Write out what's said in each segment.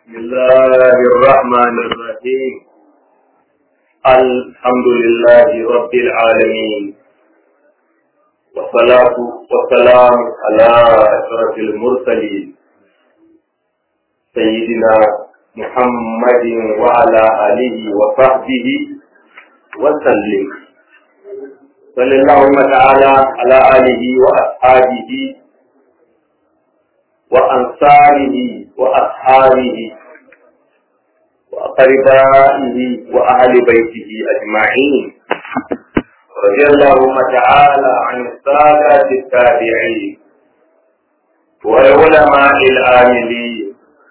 بسم الله الرحمن الرحيم الحمد لله رب العالمين والصلاة والسلام على أشرف المرسلين سيدنا محمد وعلى آله وصحبه وسلم صلى اللهم تعالى على آله وأصحابه وأنصاره وأصحابه وأقربائه وأهل بيته أجمعين رضي اللهم تعالى عن السادة التابعين والعلماء العاملين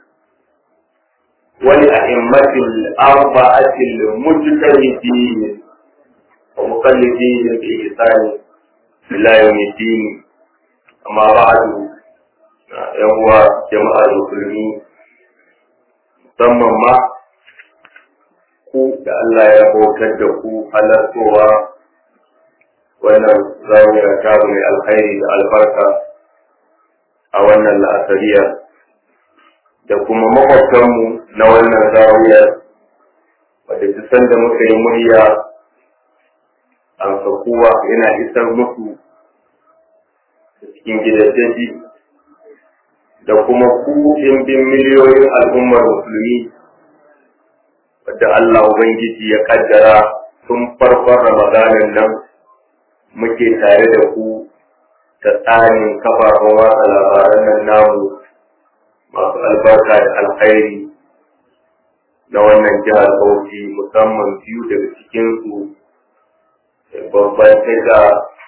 والأئمة الأربعة المجتهدين ومقلدين بإحسان إلى يوم الدين أما بعد يوم جماعة المسلمين musamman ma ku da Allah ya bautar da ku halartowa wannan zawiya ta mai alkhairi da albarka a wannan la'asariya da kuma makwabtanmu na wannan zawiyar wadda duk sanda muka yi murya an kowa yana isar musu cikin gidajeji da kuma ku bin miliyoyin al'ummar musulmi wadda Allah Ubangiji ya kaddara tun farkon Ramadanin nan muke tare da ku ta tsarin kafafen watsa labaran nan namu masu albarka da alkhairi na wannan jihar Bauchi musamman biyu daga cikinsu babban tasha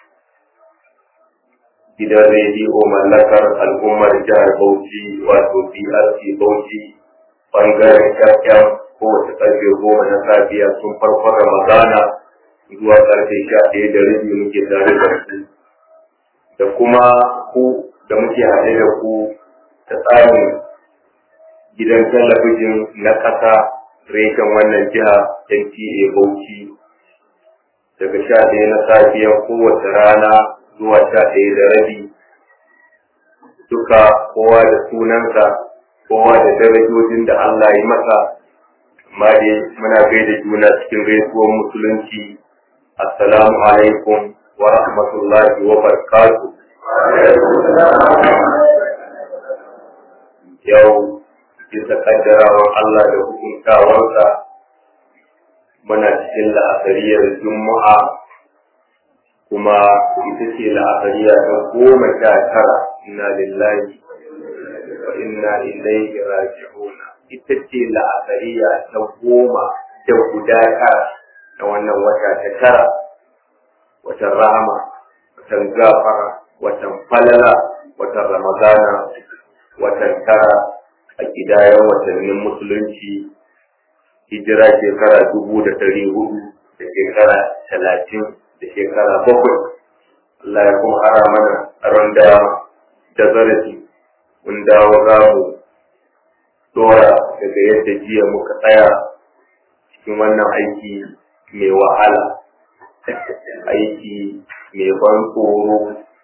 gidan rediyo mallakar al'ummar jihar Bauchi wato BRC Bauchi bangaren FM kowace karfe goma na safiya sun farkon Ramadana zuwa karfe sha ɗaya da rabi muke tare da ku da kuma ku da muke haɗe da ku ta tsarin gidan talabijin na ƙasa reshen wannan jiha NTA Bauchi daga sha ɗaya na safiya kowace rana zuwa sha ɗaya da rabi duka kowa da sunansa kowa da darajojin da Allah ya masa amma dai muna gaida juna cikin gaisuwar musulunci assalamu alaikum wa rahmatullahi wa barakatuh yau bisa kaddarawar Allah da hukuntawarsa muna cikin la'asariyar juma'a kuma ita ce la'akariya ta goma sha tara inna lillahi wa inna ilaihi raji'una ita ce la'akariya ta goma da guda tara na wannan wata ta tara watan rahama watan gafara watan falala watan ramadana watan tara a gidayen watannin musulunci hijira shekara dubu da ɗari hudu da shekara talatin da shekara bakwai Allah ya kuma ara mana tsaron dama da zarafi mun dawo za mu dora daga yadda jiya muka tsaya cikin wannan aiki mai wahala aiki mai ban tsoro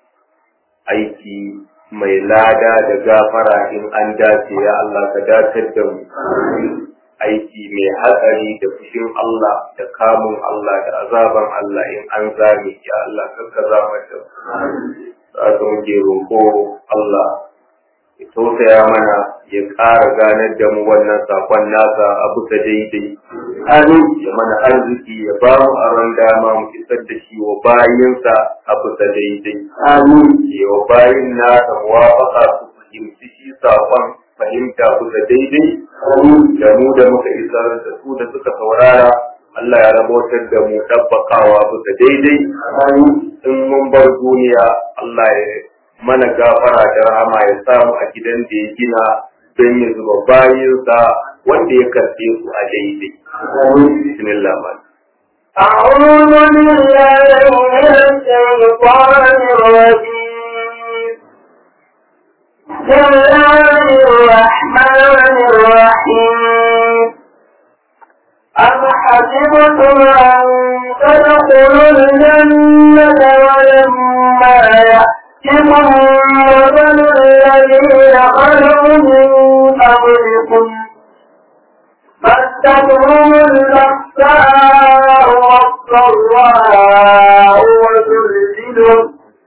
aiki mai lada da gafara in an dace ya Allah ka datar da mu aiki mai hatsari da fushin Allah da kamun Allah da azaban Allah in an zame ya Allah kanka zama da za ka muke roƙo Allah ya tausaya mana ya ƙara ganar da mu wannan sakon nasa a bisa daidai amin ya mana arziki ya ba mu aron dama mu isar da shi wa bayinsa a bisa daidai amin ya wa bayin nasa muwafaka su fahimci shi sakon fahimta kusa daidai da mu da muka isar da su da suka saurara Allah ya rabotar da mu tabbakawa kusa daidai in mun bar duniya Allah ya mana gafara da rahama ya samu a gidan da ya gina don ya zuba bayinsa wanda ya karɓe su a daidai. Bismillah man. أعوذ بالله من الشيطان الرجيم بسم الله الرحمن الرحيم أم حسبتم أن تدخلوا الجنة ولما يأتكم مثل الذين خلوا من قبلكم السماء وزلزلوا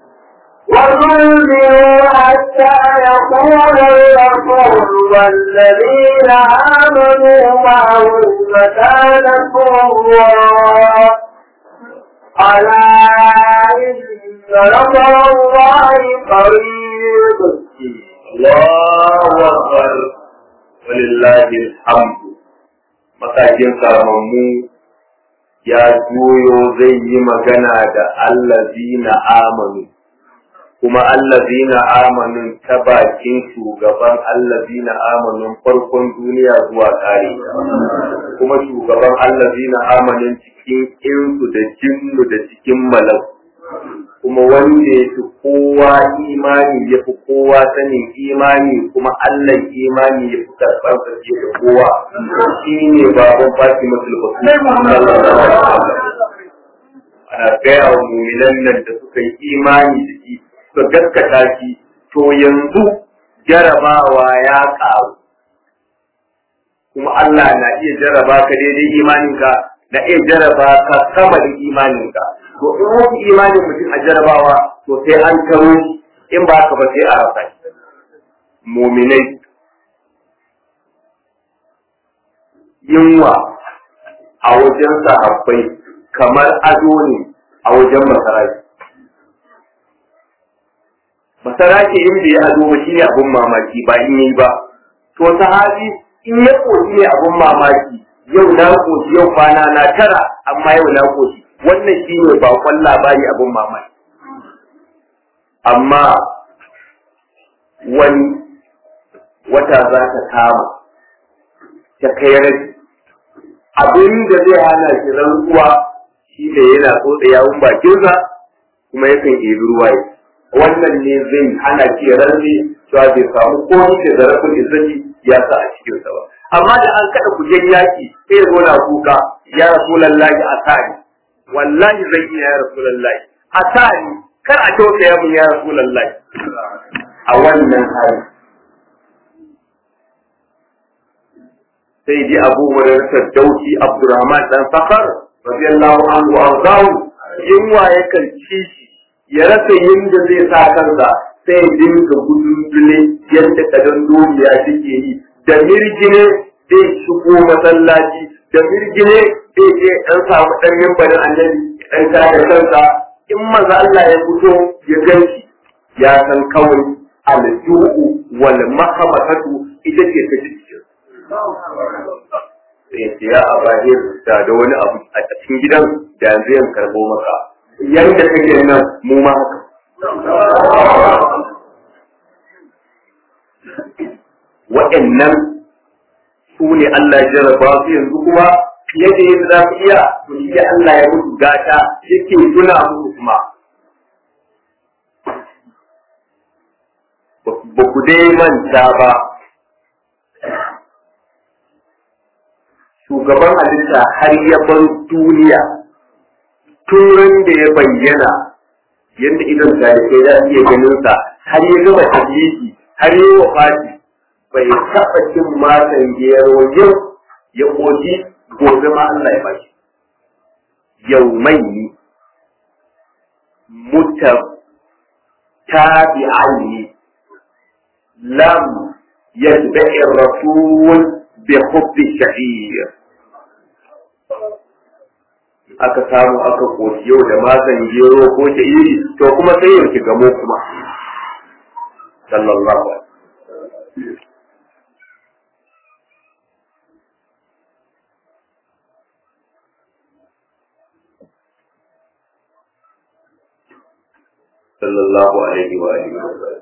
وزلزلوا حتى يقول الرسول والذين آمنوا معه متى نصر الله ألا إن نصر الله قريب Allahu Akbar walillahi alhamdu matakin karamammu ya juyo zai yi magana da allazina amanu kuma allazina amanun ta bakin shugaban allazina amanun farkon duniya zuwa kare kuma shugaban allazina amanun cikin insu da jinnu da cikin malaku kuma wanda ya fi kowa imani ya fi kowa sanin imani kuma Allah imani ya fi karɓar sa fiye da kowa shi ne baban Fatima Sulbatu ana gaya wa muminan nan da suka yi imani da shi suka gaskata shi to yanzu jarabawa ya ƙaru kuma Allah na iya jaraba ka daidai imaninka na iya jaraba ka sama da imaninka to in wasu imanin mutum a jarabawa to sai an taro shi in ba ka ba sai a rasa shi muminai yunwa a wajen sahabbai kamar ado ne a wajen masaraki masaraki in bai ado ba shine abun mamaki ba in yi ba to sahabi in ya koshi ne abun mamaki yau na koshi yau kwana na tara amma yau na koshi wannan shi ne bakon labari abin mamaki amma wani wata za ta kama ta kai rai abin da zai hana shi rantsuwa shi ne yana tsotsa yawun bakinsa kuma yakan ɗebi ruwa ya wannan ne zai hana shi rantsi cewa bai samu komai da zarafin izzati ya sa a cikinsa ba amma da an kada kujen yaki sai ya zo na kuka ya rasulallahi a sani wallahi zai iya ya rasulallahi a sani kar a kyauta ya mun ya rasulallahi a wannan hali sai ji abu hurairah dauki abdurrahman dan sakar radiyallahu anhu arzahu yunwa yakan ci shi ya rasa yinda zai sa kansa sai ya dinga gudun dule yadda kadan duniya take yi da mirgine zai shigo masallaci da mirgine zai je dan samu dan mimbarin annabi dan kare kansa in maza Allah ya fito ya ganshi ya san kawai aljuhu wal mahamatatu ita ce ta cikin sai ce ya abaje da da wani abu a cikin gidan da yanzu yan karbo maka yanda kake nan mu ma haka waɗannan su ne Allah ya jarraba su yanzu kuma fiye da yadda za su iya to shi Allah ya mutu gata yake tuna musu kuma ba ku dai manta ba shugaban halitta har ya bar duniya turan da ya bayyana yadda idan tarihi za iya ganin sa har ya gama tabbiki har ya wafati bai taɓa cin matan gero yau ya ƙoji gobe ma Allah ya bashi yau mai muta tabi'ani lam yatba'i rasul bi hubbi sha'ir aka samu aka koci yau da mazan gero ko sha'iri to kuma sai yau ki gamo kuma sallallahu alaihi sallallahu alaihi wa alihi wa sallam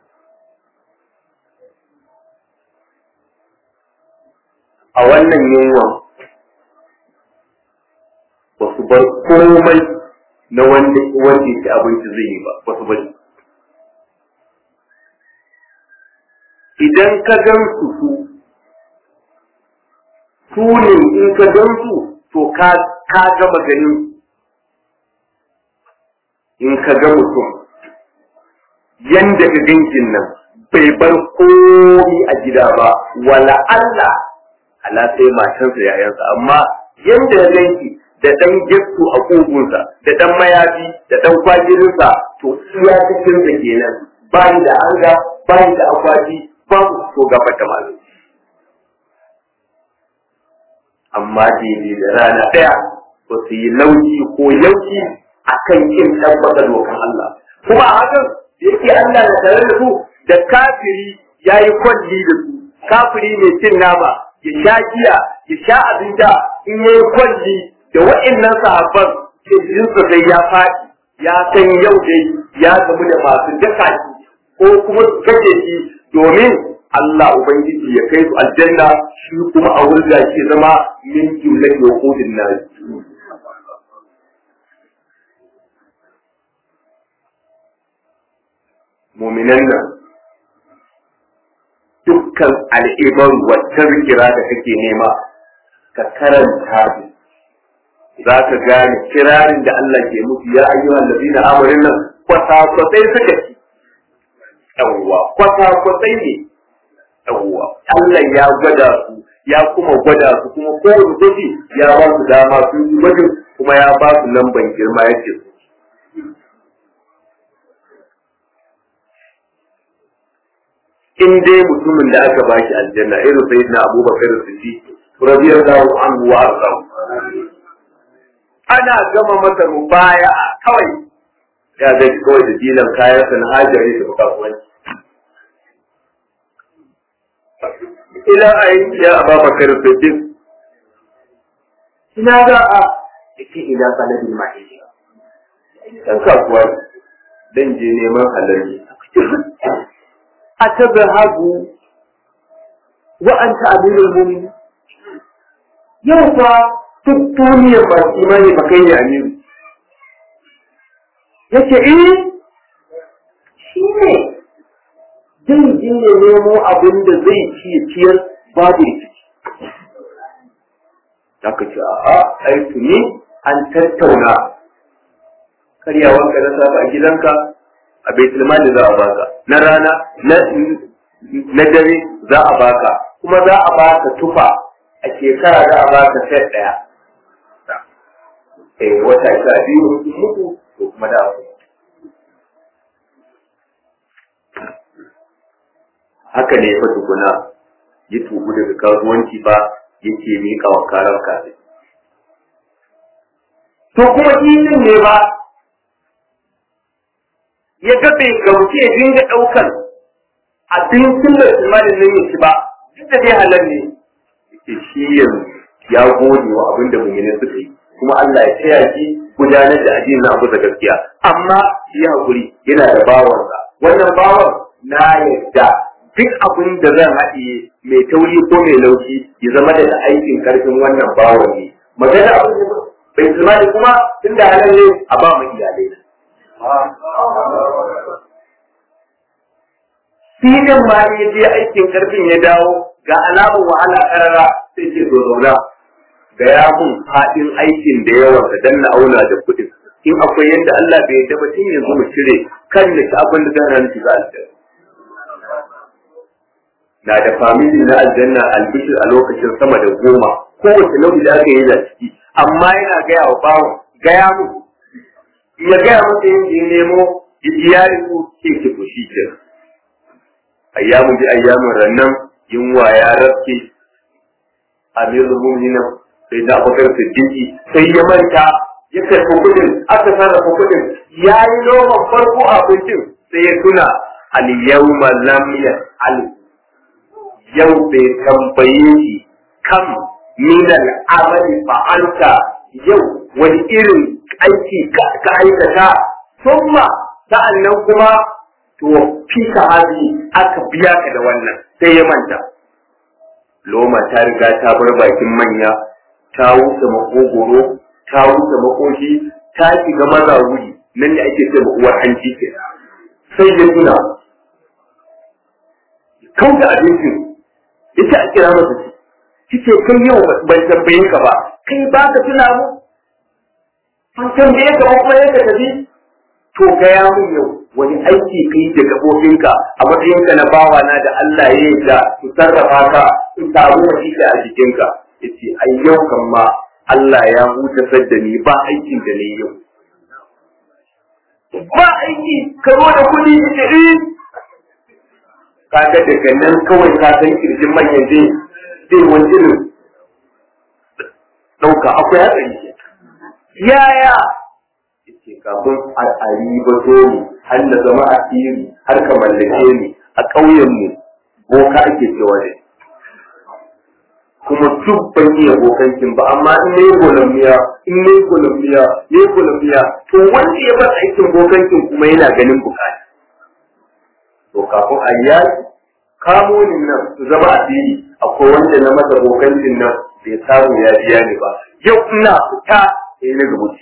a wannan yunwan ba su bar komai na wanda wanda ci abinci zai yi ba ba su bari idan ka gan su su su ne in ka gan su to ka ka gama ganin in ka ga mutum yanda ka gankin nan bai bar komi a gida ba wala Allah ala sai matansa yayansa amma yanda ya ganki da ɗan gesto a ƙugunsa da ɗan mayafi da ɗan kwajirinsa to iya cikinsa kenan bayi da hanga bayi da akwati babu so gaba da malu amma daidai da rana ɗaya ba su yi lauki ko yauki a kan kin tabbata dokan Allah kuma a hakan da yake Allah na tare da su da kafiri ya yi kwalli da su kafiri mai cin nama ya sha giya ya sha abinda in ya yi kwalli da wa'annan sahabban kirjinsa sai ya faɗi ya san yau dai ya gamu da masu daka shi ko kuma su kashe shi domin Allah Ubangiji ya kai su aljanna shi kuma a wurin da ke zama min jumlar yahudin na muminan nan dukkan al'ibar wata zikira da kake nema ka karanta su za ka gane kirarin da Allah ke musu ya ayyuhan ladina amarin nan kwata-kwatai suka ci yawwa kwata-kwatai ne yawwa Allah ya gwada su ya kuma gwada su kuma kowane gwaji ya ba su dama su yi gwajin kuma ya ba su lamban girma yake su in dai mutumin da aka baki aljanna irin sayyidina abubakar siddiq radiyallahu anhu wa arda ana gama masa mubaya'a kawai ya ga kawai da dilan kayan sa na hajari da kasuwanci ila ayi ya abubakar siddiq ina za a yake ila sanadin mahiji dan kasuwa dan je neman halalli atadhahabu wa anta amirul mu'minin yau fa duk duniyar ba imani ba kai ne amiru yace eh shi ne zai je ya nemo abin da zai ci ya ciyar babu rikici Zaka ce a'a ai tuni an tattauna karyawan ka na safa a gidanka a baitul mali za a baka na rana na dare za a baka kuma za a baka tufa a shekara za a baka set daya eh wata sha biyu sun mutu to kuma da ku haka ne fa tukuna ya tubu daga kasuwanci ba yake miƙa wa karar kafin to kuma kifin ne ba ya ga bai gamsu ya dinga ɗaukar abincin da imanin nan ya ci ba duk da dai halar ne yake shi yanzu ya gode wa abin da mummune suka yi kuma Allah ya taya shi gudanar da addinin na abu da gaskiya amma shi hakuri yana da bawansa wannan bawan na yadda duk abin da zan haɗiye mai tauri ko mai laushi ya zama da aikin karfin wannan bawan ne magana abin da bai tsammani kuma tun da halar ne a ba mu iyalai filin ma ya je aikin karfin ya dawo ga alamun wahala karara sai ke zo zauna ga ya mun haɗin aikin da yawa da danna auna da kuɗin in akwai yadda Allah bai yadda ba tun yanzu mu cire kan ya ci abin da zan hanci za aljanna na da famili na aljanna albishir a lokacin sama da goma kowace nau'i da aka yi da ciki amma yana gaya wa bawon gaya mu ya gaya masa yin ya nemo iyalin ku ke ki fushi ke ayyamu bi ayyamin rannan yunwa ya rafke amirul mu'minin sai da abubakar siddiqi sai ya manta ya karɓi kuɗin aka sarrafa kuɗin ya yi noman farko a abincin sai ya tuna al yawma lam yas'al yau bai tambaye shi kam min al amali fa'alta yau wani irin aiki ka aikata summa sa'annan kuma to fi sahabi aka biya ka da wannan sai ya manta loma ta riga ta bar bakin manya ta wuce makogoro ta wuce makoshi ta shiga maza wuri nan ne ake ce uwar hanci ke sai ya tuna kauda abincin ita a kira masa shi ce kai yau ban tambaye ka ba kai ba ka tuna mu an tambaye ka kuma yadda ka bi to gaya mun yau wani aiki kai da gabobinka a matsayinka na bawa na da Allah ya yi da su sarrafa ka su samu wasika a jikinka yace ai yau kan ma Allah ya hutasar da ni ba aikin da ne yau ba aiki ka zo da kuɗi ita eh kaga daga nan kawai ka san kirjin manyan zai zai wani irin ɗauka akwai hatsari yaya yace kafin a ribato ni har na zama asiri har ka mallake ni a ƙauyen mu boka ake cewa da kuma duk ban iya bokancin ba amma in nayi golamiya in nayi golamiya nayi golamiya to wanda ya bar aikin bokancin kuma yana ganin bukata to kafin a yi kamo ni nan su zama asiri akwai wanda na masa bokancin nan bai samu ya biya ni ba yau ina fita sai na rubuci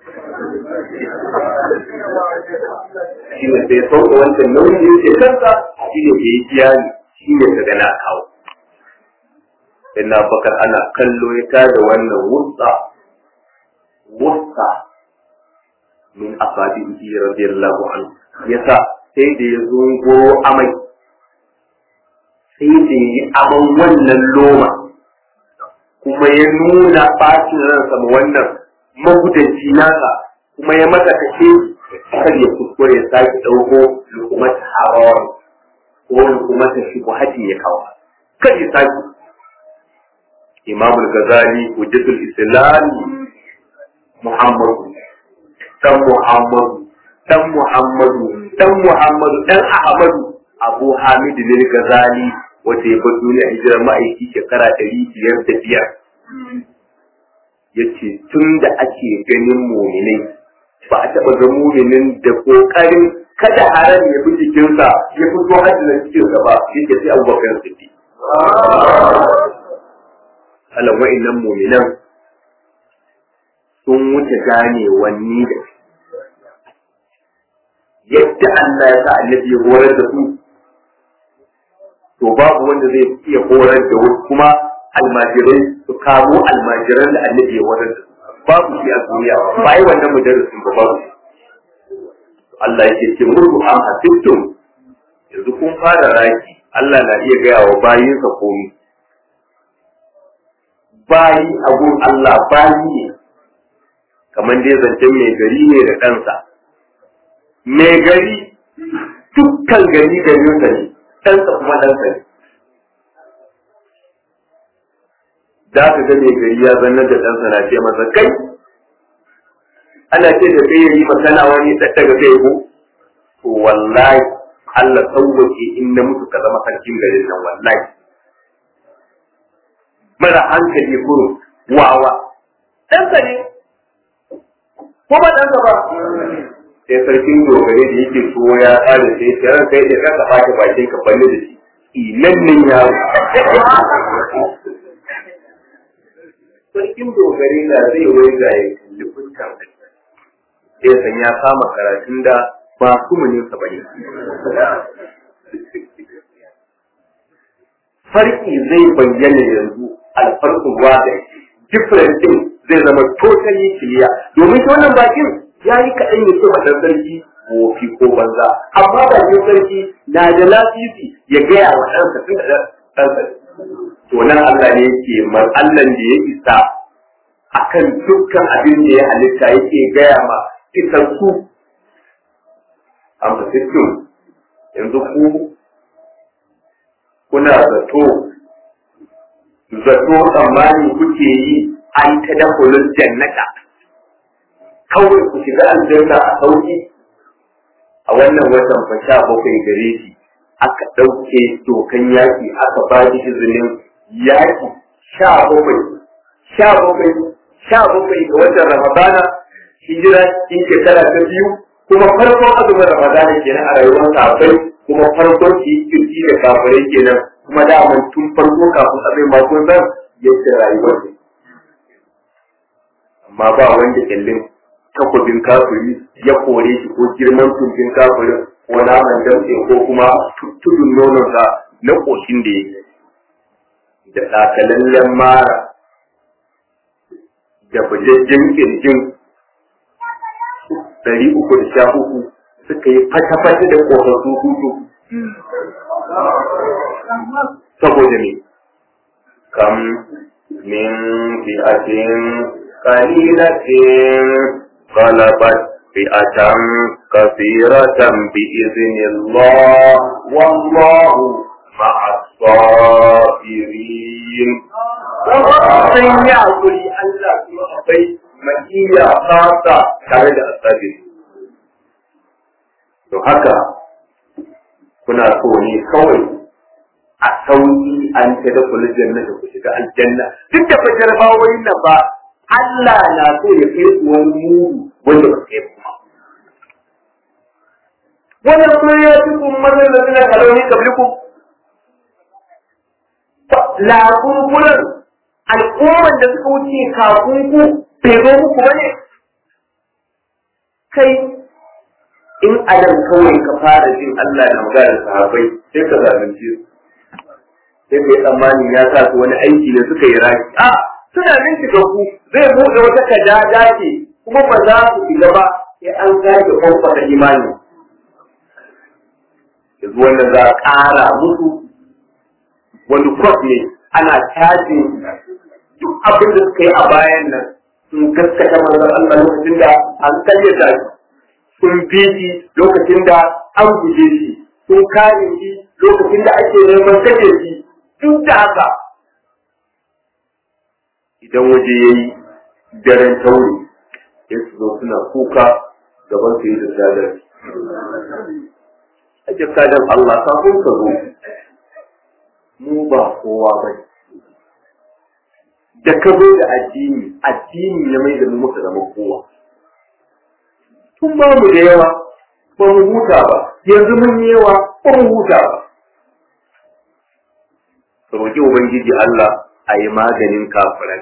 shi ne sai sauka wancan nauyin da yake kansa shi ne da ya biya ni shi ne daga na kawo sai na bakar ana kallo ya tada wannan wutsa wutsa min asabihi radiyallahu anhu yasa sai da ya zo amai sai da yi aman wannan loma kuma ya nuna bacin ransa ma wannan magudanci nasa kuma ya masa kashe kar ya kuskure ya sake ɗauko lukumata harawar ko lukumata shubuhatin ya kawo kar ya sake imamul gazali hujjatul islam muhammadu dan muhammadu dan muhammadu dan muhammadu dan ahmadu abu hamid ne gazali wata ya bar duniya hijirar ma'aiki shekara ɗari biyar da biyar ya ce tun da ake ganin muminai ba a taɓa ga muminin da ƙoƙarin kada haram ya fi jikinsa ya fito hajji na cikinsa ba shi ke sai abubakar siddi halan wa'innan muminan sun wuce gane wanni da yadda Allah ya sa annabi ya horar da su to babu wanda zai iya horar da wasu kuma almajirai su kamo almajiran da annabi ya horar da su babu shi a duniya ba yi wannan mudarrisin ba babu shi Allah yake ce murku an hasibtum yanzu kun fara raki Allah na iya gaya wa bayinsa komi bayi a gun Allah bayi ne kamar dai zancen mai gari ne da ɗansa mai gari dukkan gari garinsa ne ɗansa kuma ɗansa ne da ka ga mai gari ya zanna da ɗansa na ce masa kai ana ce da kai yayi magana wani daga kai ko to wallahi Allah sauwake in na mutu ka zama sarkin garin nan wallahi mara hankali kuro wawa ɗansa ne ko ba ɗansa ba sai sarkin dogare da yake so ya tsara sai ya ran kai da kanka baki bakin ka balle da shi inan nan yaro sarkin dogare na zai wai ga ya kalli fuskar da sai san ya kama karatun da ba kuma ne sa bane farki zai bayyana yanzu alfarkun wada different thing zai zama totally clear domin shi wannan bakin ya yi kaɗan ya ce ɗan sarki wofi ko banza amma bakin sarki na da lasisi ya gaya wa ɗansa tun da ɗansa to nan Allah ne yake mar Allah da ya isa akan dukkan abin da ya halitta yake gaya ma isar su amma cikin yanzu ku kuna zato zato tsammani kuke yi an ta dakulun jannata kawai ku shiga aljanna a sauki a wannan watan fa sha bakwai gare shi aka ɗauke dokan yaƙi aka ba shi izinin yaƙi sha bakwai sha bakwai sha bakwai ga watan ramadana hijira in shekara ta biyu kuma farkon azumin ramadana kenan a rayuwar kafai kuma farkon shi kirki da kafirai kenan kuma daman tun farko kafin abin ma kun san yadda rayuwar ne amma ba wanda kyallin takwabin kafiri ya kore shi ko girman tumbin kafirin ko naman damtse ko kuma tudun nononsa na ƙoshin da yake da takalallen mara da bujajjen kirjin ɗari uku da sha uku suka yi fata-fata da ƙosassu hutu saboda ne kam min fi'atin قليلة غلبت فئة كثيرة بإذن الله والله مع الصابرين sun yi hakuri Allah kuma akwai makiya fasa tare da asabi to haka kuna so ne kawai a sauki an ta da kula jannata ku shiga aljanna duk da fa jarbawoyin nan ba Allah na so ya kai ku wani mudu wanda ba kai kuma wannan kuma ya fi kun mazan da suna kaloni kabliku lakunkunan al'umman da suka wuce kafin ku bai zo muku ba ne kai in adam kawai ka fara jin Allah na magana sahabbai sai ka zalunce su sai kai tsammanin ya sa su wani aiki ne suka yi raki a suna nan shiga ku zai buɗe wata kadada ce kuma ba za su shiga ba sai an sake kwamfata imani yanzu wannan za a ƙara musu wani kwas ne ana cajin duk abin da suka yi a bayan nan sun gaskata manzon Allah lokacin da an kayyata shi sun bi shi lokacin da an guje shi sun kare shi lokacin da ake neman kashe shi duk da haka idan waje ya yi daren tauri ya su zo suna kuka gaban su yi da zalar ake kadan Allah kafin ka zo mu ba kowa ba da ka zo da addini addini ya mai da mu muka zama kowa tun ba mu da yawa ba mu huta ba yanzu mun yi yawa ba mu huta ba roƙi ubangiji Allah a yi maganin kafiran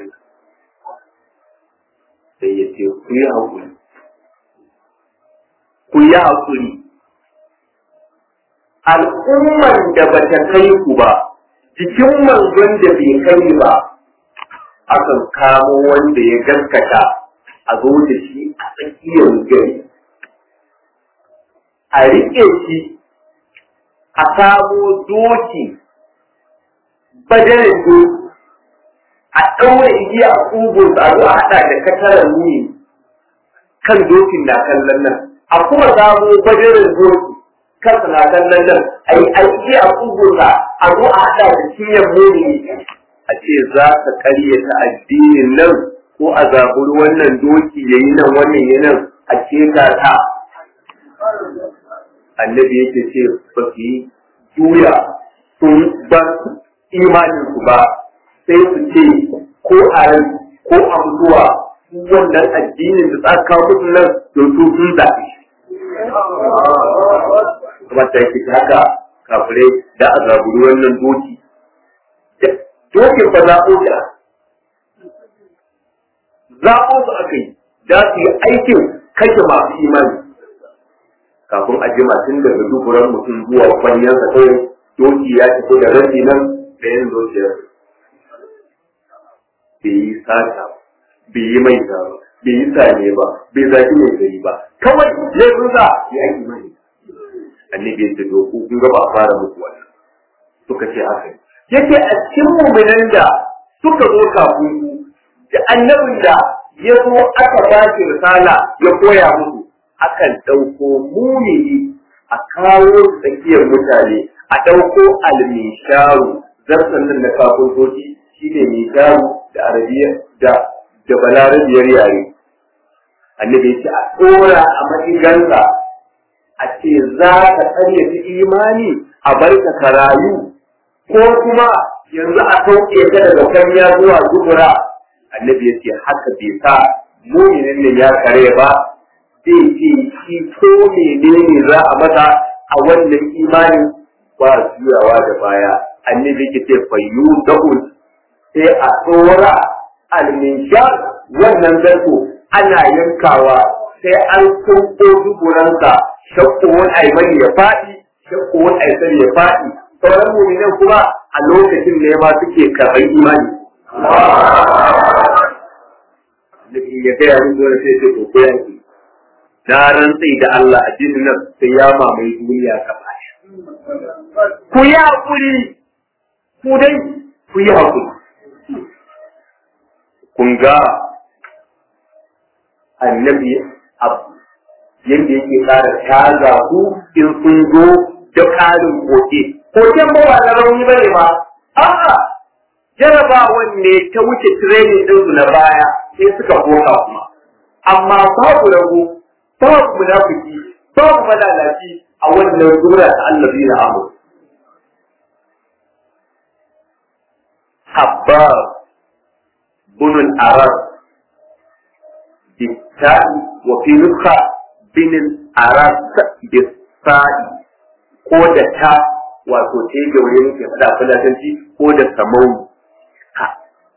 sai ya ce ku yi haƙuri ku yi haƙuri al'umman da ba ta kai ku ba jikin manzon da bai kai ba akan kamo wanda ya gaskata a zo da shi a tsakiyar gari a riƙe shi a kamo doki bajarin doki a ɗaure igiya a ƙugun a zo a haɗa da katarar nuni kan dokin na kallon nan a kuma samo bajarin doki kansa na kallon nan a yi aiki a ƙugun a zo a haɗa da cinyar muni a ce za ka karyata addinin nan ko a zaburi wannan doki ya yi nan wannan ya nan a keta ta annabi yake ce ba su yi juya sun bar imanin su ba sai su ce ko a ran ko a mutuwa wannan addinin da tsaka kawo musu nan don su sun zaɓe kuma ta yake haka kafirai da a zaburi wannan doki dokin ba zaɓo da zaɓo su aka yi za su yi aikin kashe masu imani kafin a jima tun daga duburan mutum zuwa kwanyansa kawai doki ya fito da rabi nan da yin zuciyar bai yi sata bai yi mai ba bai yi sane ba bai zaki mai gari ba kawai laifinsa ya yi imani annabi ya ce doku kun ga ba a fara muku wannan suka ce haka ne yake a cikin muminan da suka zo kafin da annabin da ya zo aka ba shi risala ya koya musu akan ɗauko mumini a kawo tsakiyar mutane a ɗauko almisharu zarsan nan da kafin soji shi ne misharu da arabiya da da balarabiyar yare annabi ya ce a tsora a maɗigansa a ce za ka karyata imani a barka ka rayu ko kuma yanzu a sauke ka daga kanya zuwa dubura annabi ya ce haka bai sa muminin ne ya kare ba zai ce shi ko menene za a mata a wannan imanin ba juyawa da baya annabi ya ce fayyu da'un sai a tsora alminshar wannan zarto ana yankawa sai an sauko duburansa shakko wani aimani ya faɗi shakko wani aisari ya faɗi sauran muminan kuma a lokacin ne ma suke karɓar imani. Nabi ya gaya min zuwa sai ce ko yanki. Na rantsai da Allah a jinin nan sai ya mamaye duniya gaba Ku yi haƙuri, ku dai ku yi haƙuri. Kun ga annabi yadda yake ƙara caza ku in sun zo da ƙarin koke koken ba ba na rauni ba ne ba a'a jarabawan ne ta wuce training ɗinsu na baya sai suka koka kuma amma babu rago babu munafiki babu malalaci a wannan sura ta allazi na amur habbar bunun arar bitta'i wa fi nukha binin arar bitta'i ko da ta wato ta yi gaure ke faɗa fulatanci ko da samau ha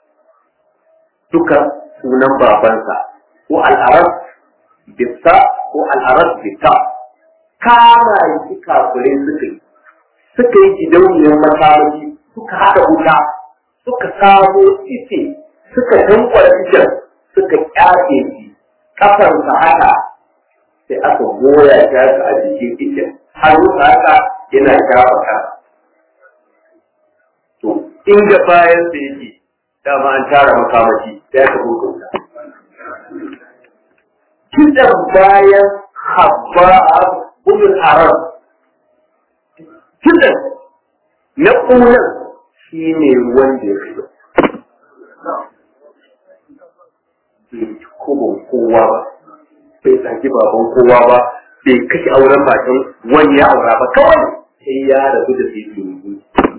duka sunan babansa ko al'arar bitta ko al'arar bitta kama yi kafirai suka yi suka yi gidauniyar makamaki suka haɗa wuta suka samo ice suka tankwara icen suka ƙyafe shi kafarsa haka sai aka goya ta a jikin icen har wuta haka yana shafa ka to inda bayan da yake dama an tara makamashi sai aka hukunta kidan bayan habba gudun haram kidan na ƙunan shi ne wanda ya fito bai kubin kowa ba bai saki baban kowa ba bai kashe auren matan wani ya aura ba kawai sai ya rabu da sai turungu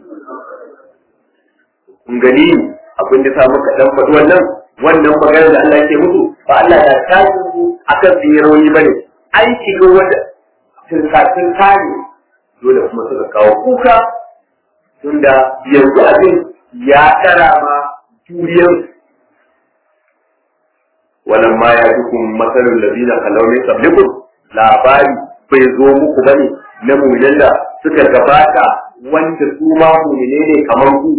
kun gani abin da sa muka dan faɗi wannan wannan maganar da Allah ke mutu ba Allah ya tashi su akan sun yi rauni bane an shiga wata tilkatin kare dole kuma suka kawo kuka tunda yanzu abin ya tara ma juriyar wannan ma ya dukun matsalar labina kalaunin sablikun labari bai zo muku bane na muminan da suka gabata wanda su ma mumine ne kamar ku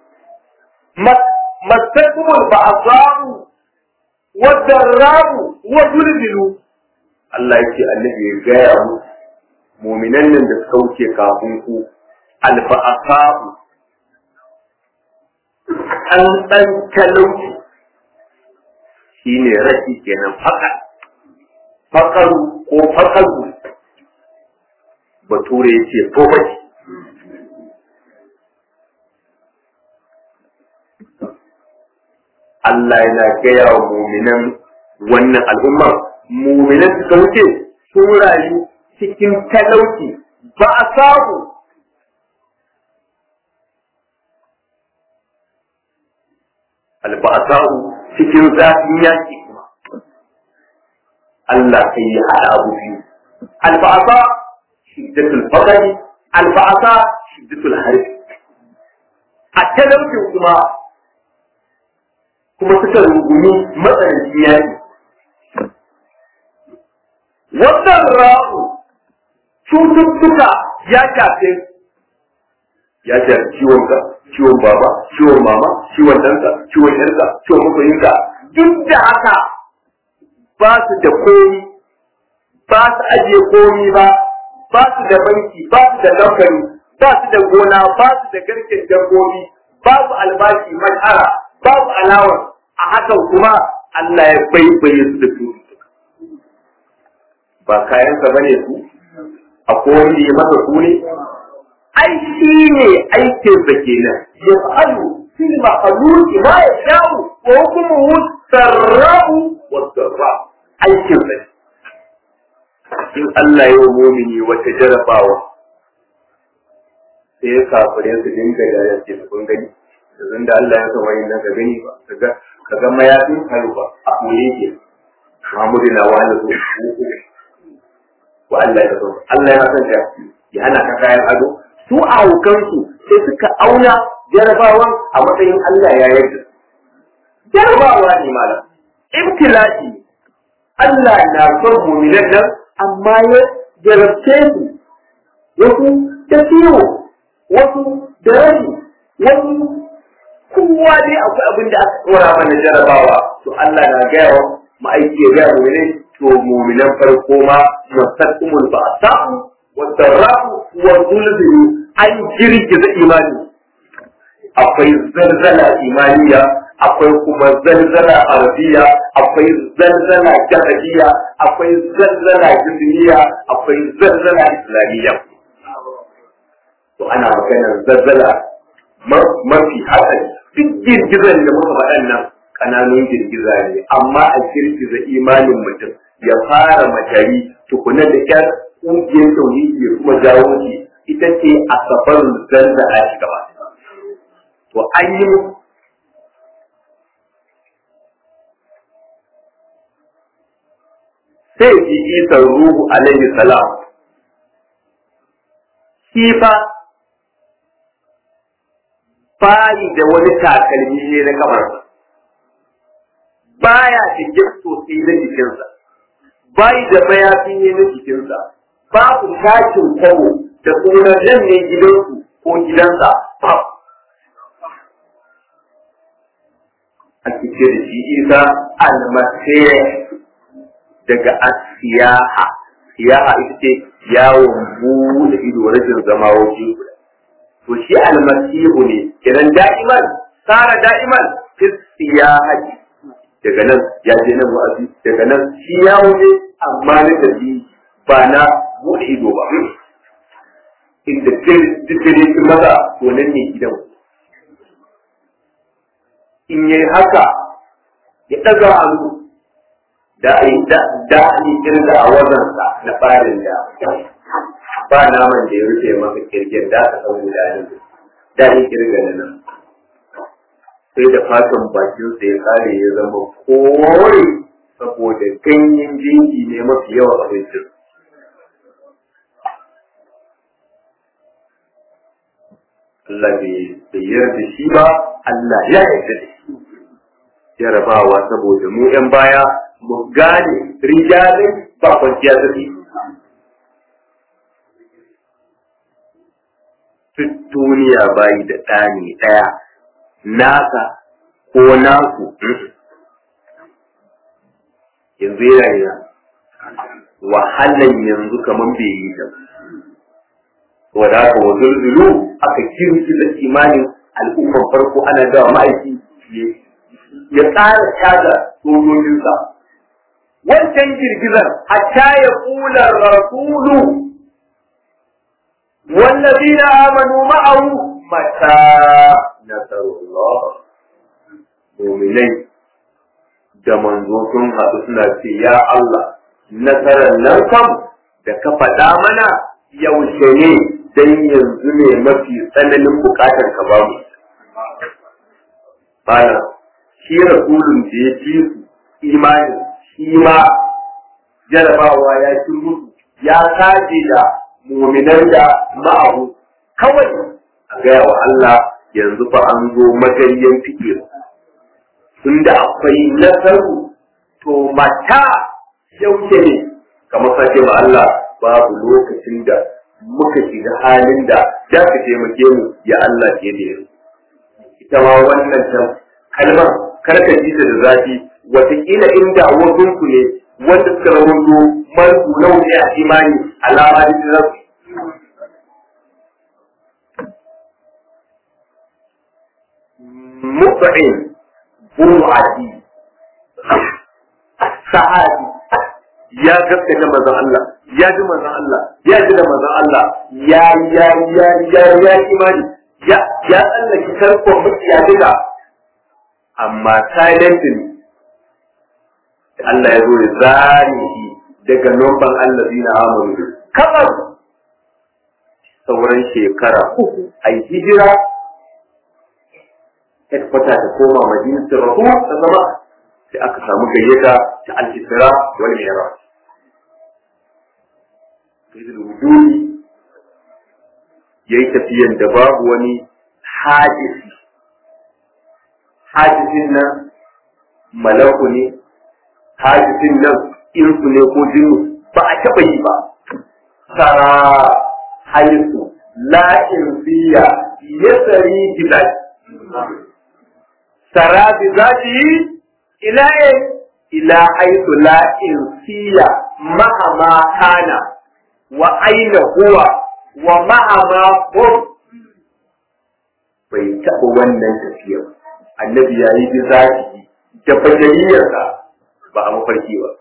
mastakumul ba'asamu wadda rabu wa zulzilu Allah yake annabi ya gaya mu muminan nan da suka wuce kafin ku alba'asamu an ɗan talauci shi ne rashi kenan faka fakaru ko fakaru bature ya ce poverty Allah yana gaya wa muminan wannan al'umma muminan suka wuce sun rayu cikin talauci ba a samu alba'asa'u cikin zafin yaki kuma Allah sai ya haɗa abu biyu alba'asa shiddatul fakari alba'asa shiddatul harbi a talaucin kuma kuma suka rungumi matsanancin yaki wannan ra'u cututtuka ya shafe ya shafi ciwon ka ciwon baba ciwon mama ciwon ɗanka ciwon yarka ciwon masoyinka duk da haka ba su da komi ba su ajiye komi ba ba su da banki ba su da kamfani ba su da gona ba su da garken dabbobi babu albashi mashara babu alawar a hakan kuma Allah ya baibaye su da cututtuka ba kayansa bane su akwai wanda ya masa su ne ai shi ne aikin sa kenan ya fa'alu fil makhluqi ma yasha'u wa hukmuhu sarra'u wa darra aikin sa in Allah ya mumini wata jarabawa sai ya kafare su dinga da ya ce kun gani yanzu da Allah ya san wani nan ka gani ba kaga kaga mayafin karu ba a kule ke Muhammadu na wani su wa Allah ya san Allah ya san ya hana ka kayan ado su a hukansu sai suka auna jarabawan a matsayin Allah ya yarda. Jarabawa ne malam, ibtila'i Allah na son muminan nan amma ya jarabce su wasu da ciwo, wasu da rashi, wasu kowa dai akwai abin da aka tsora mana jarabawa to Allah na gaya wa ma'aiki ya gaya muminai to muminan farko ma masakkumul ba'sa'u والضراء والظلم an girgiza imani akwai zarzala imaniya akwai kuma zalzala arabiya akwai zalzala jahiliya akwai zalzala jizniya akwai zalzala islamiyya to ana maganar zalzala mafi hatsari duk girgizan da muka faɗan nan ƙananun girgiza ne amma a girgiza imanin mutum ya fara matari tukuna da kyar ƙungiyar tauhidi ya kuma jawo shi ita ce a sabar zanda a shi gaba to an yi sai ji isa ruhu alaihi salam shi fa bayi da wani takalmi ne na kamarsa baya cikin sosai na jikinsa bayi da mayafi ne na jikinsa babu tashin kwabo da tsoron nan ne gidansu ko gidansa a cikin da shi isa almasih daga asiyaha siyaha ita ce yawon buɗe ido rashin zama waje guda to shi almasihu ne kenan da'iman tsara da'iman fi siyahati daga nan ya je nan wa'azi daga nan shi yawo ne amma na tafi ba na buɗe ido ba inda dukkanin su maza to nan ne gidan in yi haka ya ɗaga hannu da a yi da a yi kirga a wazansa na farin da ba naman da ya rufe maka kirgin da aka san guda ne da yi kirga na nan sai da fatan bakinsa ya kare ya zama kore saboda ganyen jinki ne mafi yawa abincin Allah bai yarda shi ba Allah ya yarda da shi jarabawa saboda mu 'yan baya mu gane rijalin ba kwanciya zafi duk duniya bayi da ɗani ɗaya naka ko naku yanzu yana yana wahalan yanzu kamar bai yi ta wadda aka wa zulzulu aka kirki da imanin al'ummar farko ana gawa ma'aiki ya tsara tada sojojinsa wancan girgizar hatta ya kula rasulu والذين آمنوا معه متى نصر الله مؤمنين da manzo sun haɗu suna ce ya Allah nasarar nan kam da ka faɗa mana yaushe ne dan yanzu ne mafi tsananin buƙatar ka babu bana shi rasulun da ya fi su imani shi ma jarabawa ya ci musu ya kaje da muminan da ma'ahu kawai a gaya wa Allah yanzu fa an zo magaryan fikir tunda akwai nasaru to mata yaushe ne kamar sake ma Allah babu lokacin da muka shiga halin da ya ka taimake mu ya Allah ke da yanzu ita ma wannan kalmar karka ji da zafi watakila inda wasu ku ne wanda suka rahoto marku nau ne a imani alama da su zasu mutsa'in bu'adi sahabi ya gaskata manzon Allah ya ji manzon Allah ya ji da manzon Allah ya ya ya ya ya imani ya ya tsallake tarkon mukiya duka amma silently Allah ya zo ya zane shi daga nomban Allah zina amuru kamar sauran shekara uku a yi hijira headquarter ta koma madinatul rasul ta zama sai aka samu gayyata ta al-isra wal mi'raj sayyidul wujudi yayi tafiyan da babu wani hadisi hadisin nan malaku ne hadisin nan insu ne ko jinnu ba a taɓa yi ba sara haisu la insiya yasari bilad sara bi zati ila ila haisu la insiya mahama kana wa aina huwa wa mahama hum bai taɓa wannan tafiya annabi ya yi zaki da bajariyarsa ba a mafarki ba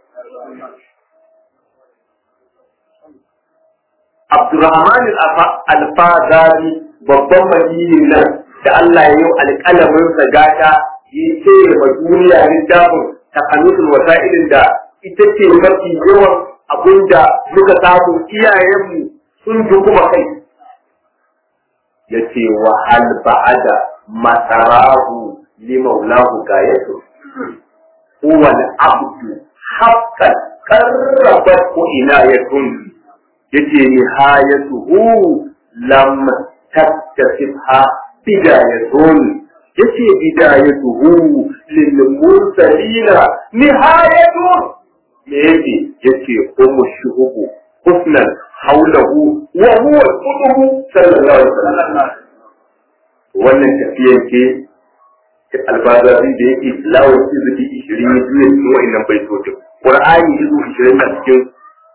Abdurrahman al-Fadari babban madinin nan da Allah ya yi alƙalamin sa gata ya ce wa duniya littafin takanutul wasa'ilin da ita ce mafi yawan abinda muka samu iyayenmu sun kuma kai ya ce wa hal ba'ada masarahu li maulahu gayatu huwa al-abdu haqqan qarrabat inayatun yace nihayatuhu lam tattasibha bidayatun yace bidayatuhu lil mursalina nihayatun me yake yace ummu shuhubu husnan haulahu wa huwa al-qutbu sallallahu alaihi wasallam wannan tafiyar ke albazabi da yake tilawar izubi ishirin ya juya cikin wa'annan baitocin qur'ani izu ishirin na cikin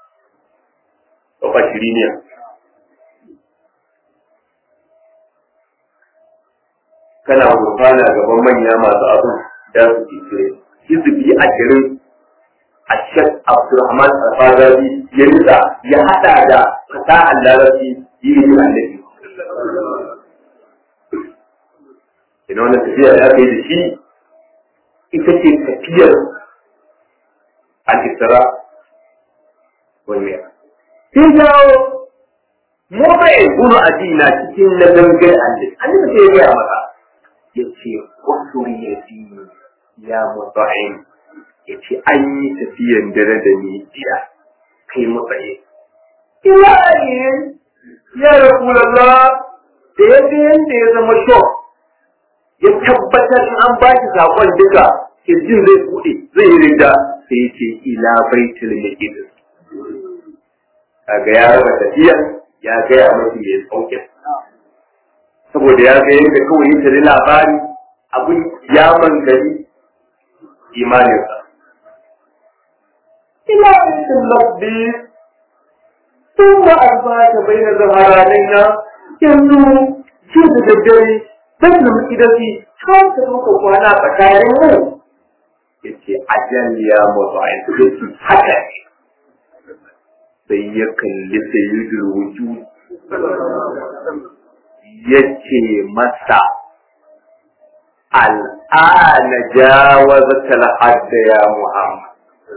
kafa shiriniya kana gurfana gaban manya masu abu da su ke izubi ashirin a shek abdulrahman alfazabi ya nuna ya hada da fasahar larabci yi ne annabi ina wannan tafiya da aka yi da shi ita ce tafiyar al-isra wal mi'raj sai jawo mu bai gudu addina cikin na gangan annabi annabi sai ya gaya maka ya ce kusuri ya fi ya mutu'in ya ce an yi tafiyan dare da ni jiya kai mutsaye ilahi ya rasulallah da yadda yadda ya zama shok ya tabbatar in an ba shi sakon duka kirjin zai buɗe zai yi rinda sai ya ce ila baitul maqdis kaga ya raba tafiya ya gaya mafi mai saukin saboda ya ga yadda kawai ya tare labari abin ya mangari imaninsa ila baitul maqdis ثم أربعة بين ظهرانينا yanzu shi da daddare zan nemi idasi har ka muka kwana tsakanin mu ya ce ajal ya mutu a yanzu haka ne sai ya kalli sayyidul wujud ya ce masa al'ana jawazata al-hadd ya muhammad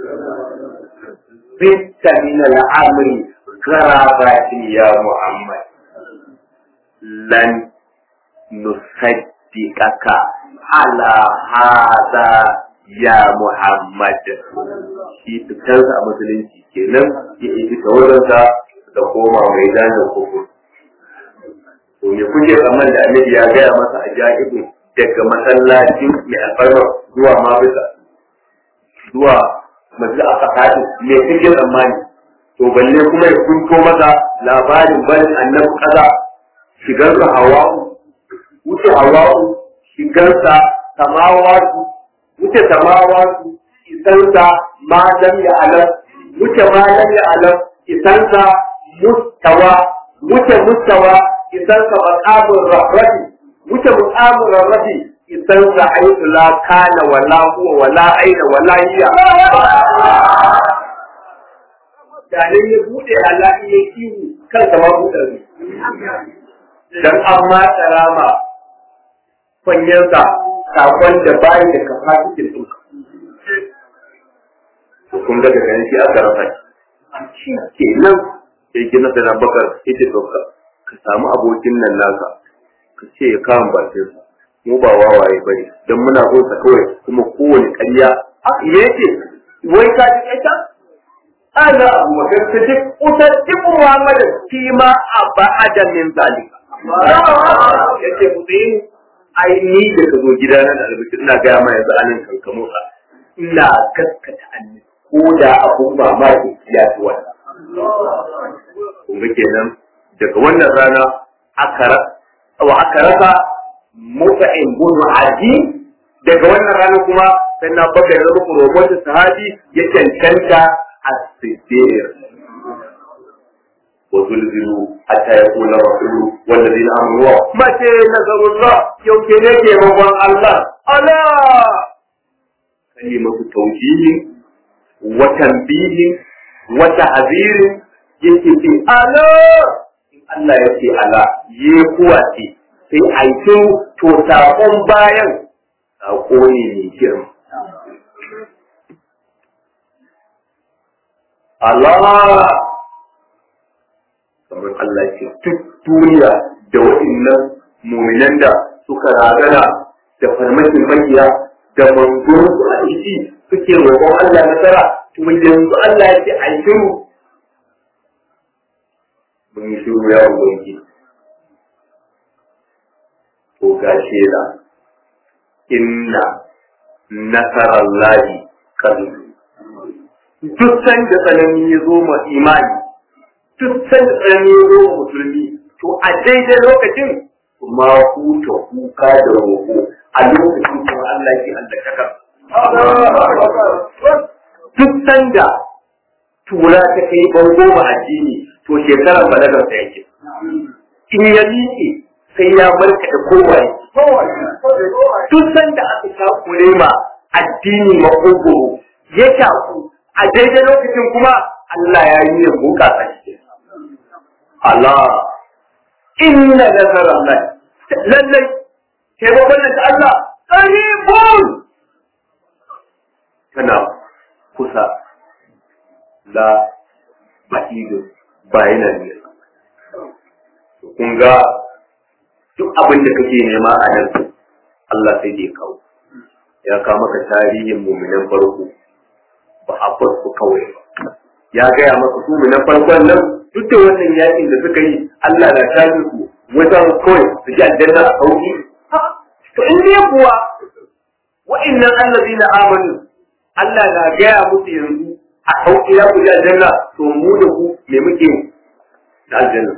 bitta min al-amri garabatin ya muhammad lan nusaddiqaka ala hada ya muhammad shi fitarsa a musulunci kenan ya yi tawarinsa da koma mai zanen kuku. To me kuke tsamman da annabi ya gaya masa a ja'ibu daga masallacin mai alfarma zuwa mabisa zuwa masu a fasadi me kuke tsammani to balle kuma ya kunto masa labarin barin annabi kaza shigarsa hawa'u wuce hawa'u shigarsa samawatu wuce samawatu isansa ma lam ya alam wuce ma lam ya alam isansa mustawa wuce mustawa isansa maqamur rahmati wuce maqamur rahmati isansa aitu la kana wala huwa wala aina wala hiya dalin ya bude Allah ya kiwu kan sama bude dan amma tsarama fanyansa sakon da bayi da kafasitin ɗinka kun ga daga yanki aka rasa shi ke nan sai gina da nan bakar ita ɗauka ka samu abokin nan naka ka ce ya kawo bakin sa mu ba wawaye ba ne don muna sa kawai kuma kowane ƙarya a me yake wai ka ji kaita ana abu bakar ta ji kusan jikin muhammadu fi ma a ba'ada min zalika ya ce mu tsaye ai ni da ka zo gida na da albishi ina gaya ma yanzu anan kankamo ka ina gaskata annabi ko da abun mamaki ya fi wannan. Kun ga kenan daga wannan rana aka wa aka rasa muta'in gudu aji daga wannan rana kuma sai na baka da rubu robotin sahabi ya cancanta a siddir وزلزلوا حتى يقول الرسول والذين امنوا متى نصر الله يوم كنيك يا الله ala kalimatu tawjihin wa tanbihin wa ta'zirin yake ce ala in Allah ya ce ala ye kuwa ce sai aikin to sakon bayan sako ne mai girma Allah kamar Allah ce duk duniya da waɗannan muminan da suka ragana da farmakin makiya da manzon su a ciki suke roƙon Allah nasara to yanzu Allah ya ce ai shiru mun yi shiru ya ubangi to ga shela inna nasarallahi qarib duk sanda tsanani ya zo ma imani duk sanda tsanani ya zo ma musulmi to a daidai lokacin ma huta kuka da roƙo a lokacin kuma Allah ke allaka duk sanda tura ta kai bango ma addini to shekarar balagar sa yake in ya miƙe sai ya barka da kowaye duk sanda aka takure ma addini makogoro ya shaku a daidai lokacin kuma Allah ya yi yin buka shi Allah inna nazara Allah lallai taimakon nan ta Allah qaribun tana kusa la ba'idu bayanan ne kun ga duk abin da kake nema a nan Allah sai dai kawo ya kawo maka tarihin muminan farko ba a farko kawai ba ya gaya maka su na farkon nan duk da wannan yakin da suka yi Allah na tafi su wajen kawai su ji aljanna a sauki to in ne kuwa wa'annan allazi na amanu Allah na gaya musu yanzu a sauki ya ku ji aljanna to mu da ku me muke da aljanna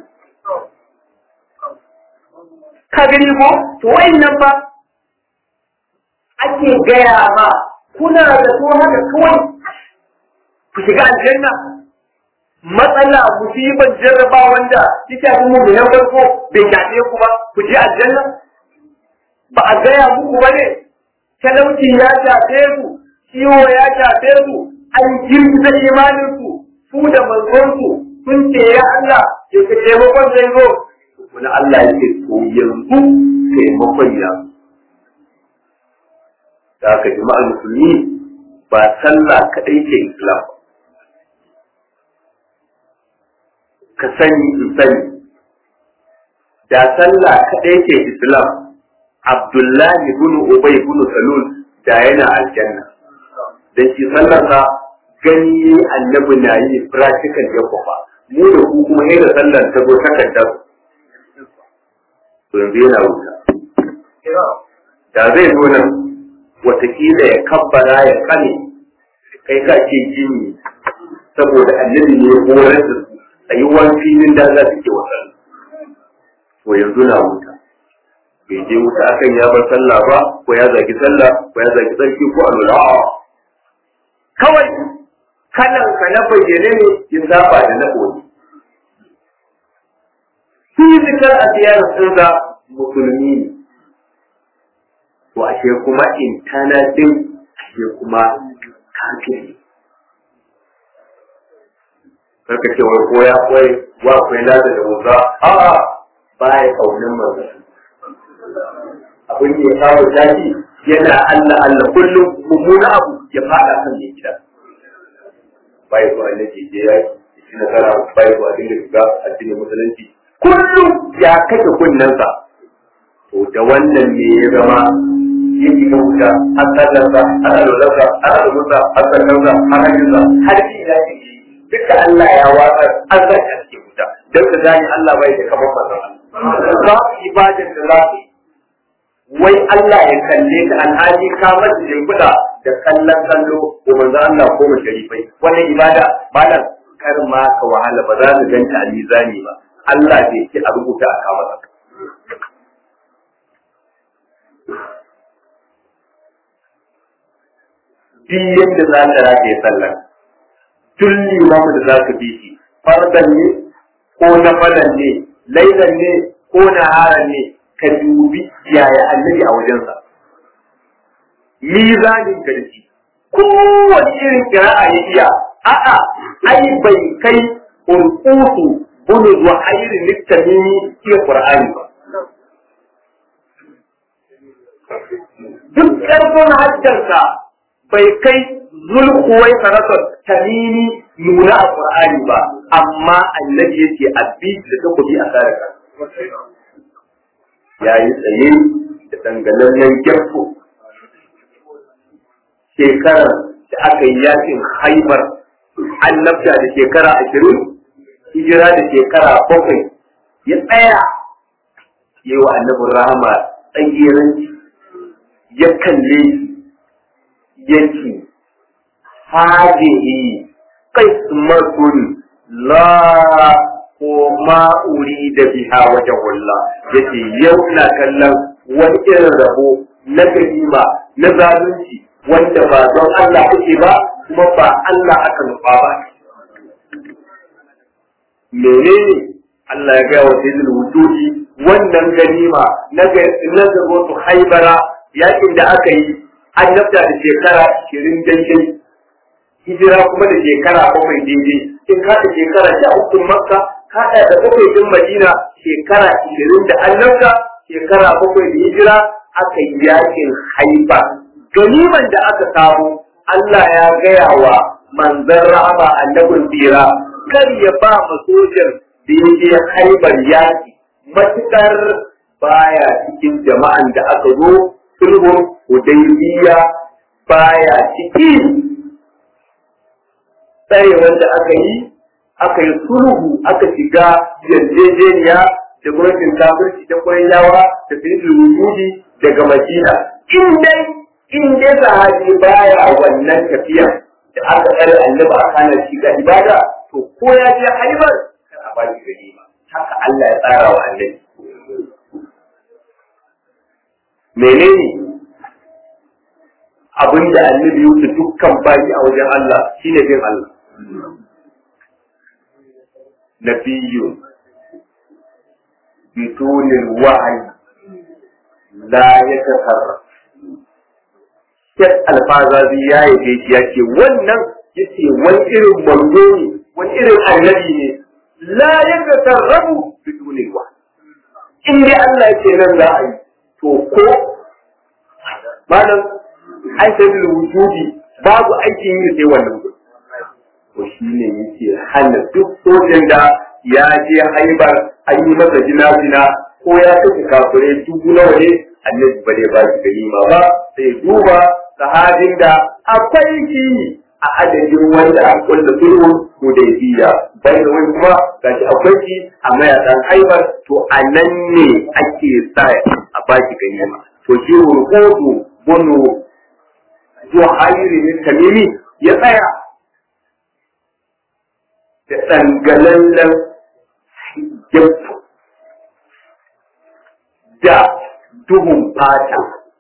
ka gani ko to wa'annan ba ake gaya ma kuna da so haka kawai ku shiga aljanna matsala musibar jarraba wanda ya shafi mu da farko bai shafe ku ba ku je aljanna ba a gaya muku ba ne talauci ya shafe su ciwo ya shafe su an girgiza imanin su su da manzon su sun ce ya Allah ya ka taimakon zai zo wani Allah ya ce to yanzu taimakon ya da aka jama'ar musulmi ba sallah kaɗai ce islam ka sani in sani da sallah kaɗai ce islam abdullahi bin ubay bin salul da yana aljanna dan shi sallarsa gani annabi na yi practical ya kwafa mu da ku kuma yadda sallar ta zo takardar to yanzu yana wuta da zai zo nan watakila ya kabbara ya kane kai ka ce jini saboda annabi ne ya horar da su a yi wani filin da za su ke wasan to yanzu na wuta bai je wuta akan ya bar sallah ba ko ya zagi sallah ko ya zagi tsarki ko alwala kawai kalan ka na bayyane ne ya saba da na koyi fizikal a ziyarar sun musulmi ne to ashe kuma internal din ashe kuma kafiri karka ce wai ko ya koyi wa akwai lada da wuza a'a baya kaunin manzo abin da ya kawo daji yana Allah Allah kullum mummuna abu ya fada kan mai gida bai ko annabi je ya yi nasara bai ko abin da ga addinin musulunci kullum ya kashe kunnensa to da wannan ne ya zama ya shiga wuta har sallarsa har alwalarsa har alwalarsa har sallarsa har hajjinsa har shi ya shige duka Allah ya watsar an sa shi a cikin wuta don ka gane Allah bai da kamar manzon za ku ibadar da za ku wai Allah ya kalle ka alhaji ka masa shimfiɗa da kallon kallo ko manzo Allah ko mu sharifai wannan ibada malam kar ma ka wahala ba za ka ganta a mizani ba Allah bai ce a rubuta a kawo maka duk yadda za ka rataye sallar tun limamu da za ka bi shi fardan ne ko na falan ne lailan ne ko na haran ne ka dubi yaya annabi a wajensa mizanin garki kowace irin kira'a ya iya a'a ai bai kai ulqutu bunu wa hayri litamimi iya qur'ani ba duk ƙarfin hajjarsa bai kai zulkuwai sarasar tamimi nuna a Qur'ani ba amma annabi yake abbi da takobi a saraka ya yi tsaye da dangalallen gyarto shekarar da aka yi yakin haibar annabta da shekara ashirin hijira da shekara bakwai ya tsaya yi wa annabin rahama tsagiranci ya kalle yake hadihi qismatun la ko ma da biha wajen wallah yace yau ina kallon wani irin rabo na ganima na zalunci wanda ba don Allah ake ba kuma ba Allah aka nufa ba menene Allah ya gaya wa sayyidul wujudi wannan ganima na ga na ga su haibara yakin da aka yi annabta da shekara 20 daidai hijira kuma da shekara bakwai daidai in ka da shekara sha uku makka ka da bakwai din madina shekara 20 da annabta shekara bakwai da hijira aka yi yakin haiba ganiman da aka samu Allah ya gaya wa manzon rahama annabin tsira kar ya ba ma sojan da ya je haibar yaki matukar baya cikin jama'an da aka zo sulhun hudaybiya baya ciki tsare wanda aka yi aka yi sulhu aka shiga yarjejeniya da gwamnatin kafirci ta yawa da sayyidul wujudi daga madina in dai in dai sahabi baya wannan tafiya da aka tsare annabi a kanar shiga ibada to ko ya je haibar kar a ba shi ganima haka Allah ya tsara wa annabi menene abin da annabi wuce dukkan baki a wajen Allah shine bin Allah nabiyyun bitunil wa'yi la yatasarraf Shek alfazazi ya yi shi ya ce wannan yace wani irin manzo ne wani irin annabi ne la yatasarrafu bitunil wa'yi in dai Allah ya ce nan za a yi to ko malam ai sai da wujudi babu aikin yi sai wannan gudu to shi ne yake hana duk sojan da ya je haibar an yi masa jina-jina ko ya kashe kafirai dubu nawa ne annabi ba zai ba shi ganima ba sai duba sahabin da akwai shi a adadin wanda a kulla sulhu ko da biya bai da wani kuma gashi akwai shi a mayakan haibar to a nan ne ake sa a ba shi ganima to shi rukudu bunu zuwa hayiri ne tamimi ya tsaya da tsangalallen gyamto da duhun fata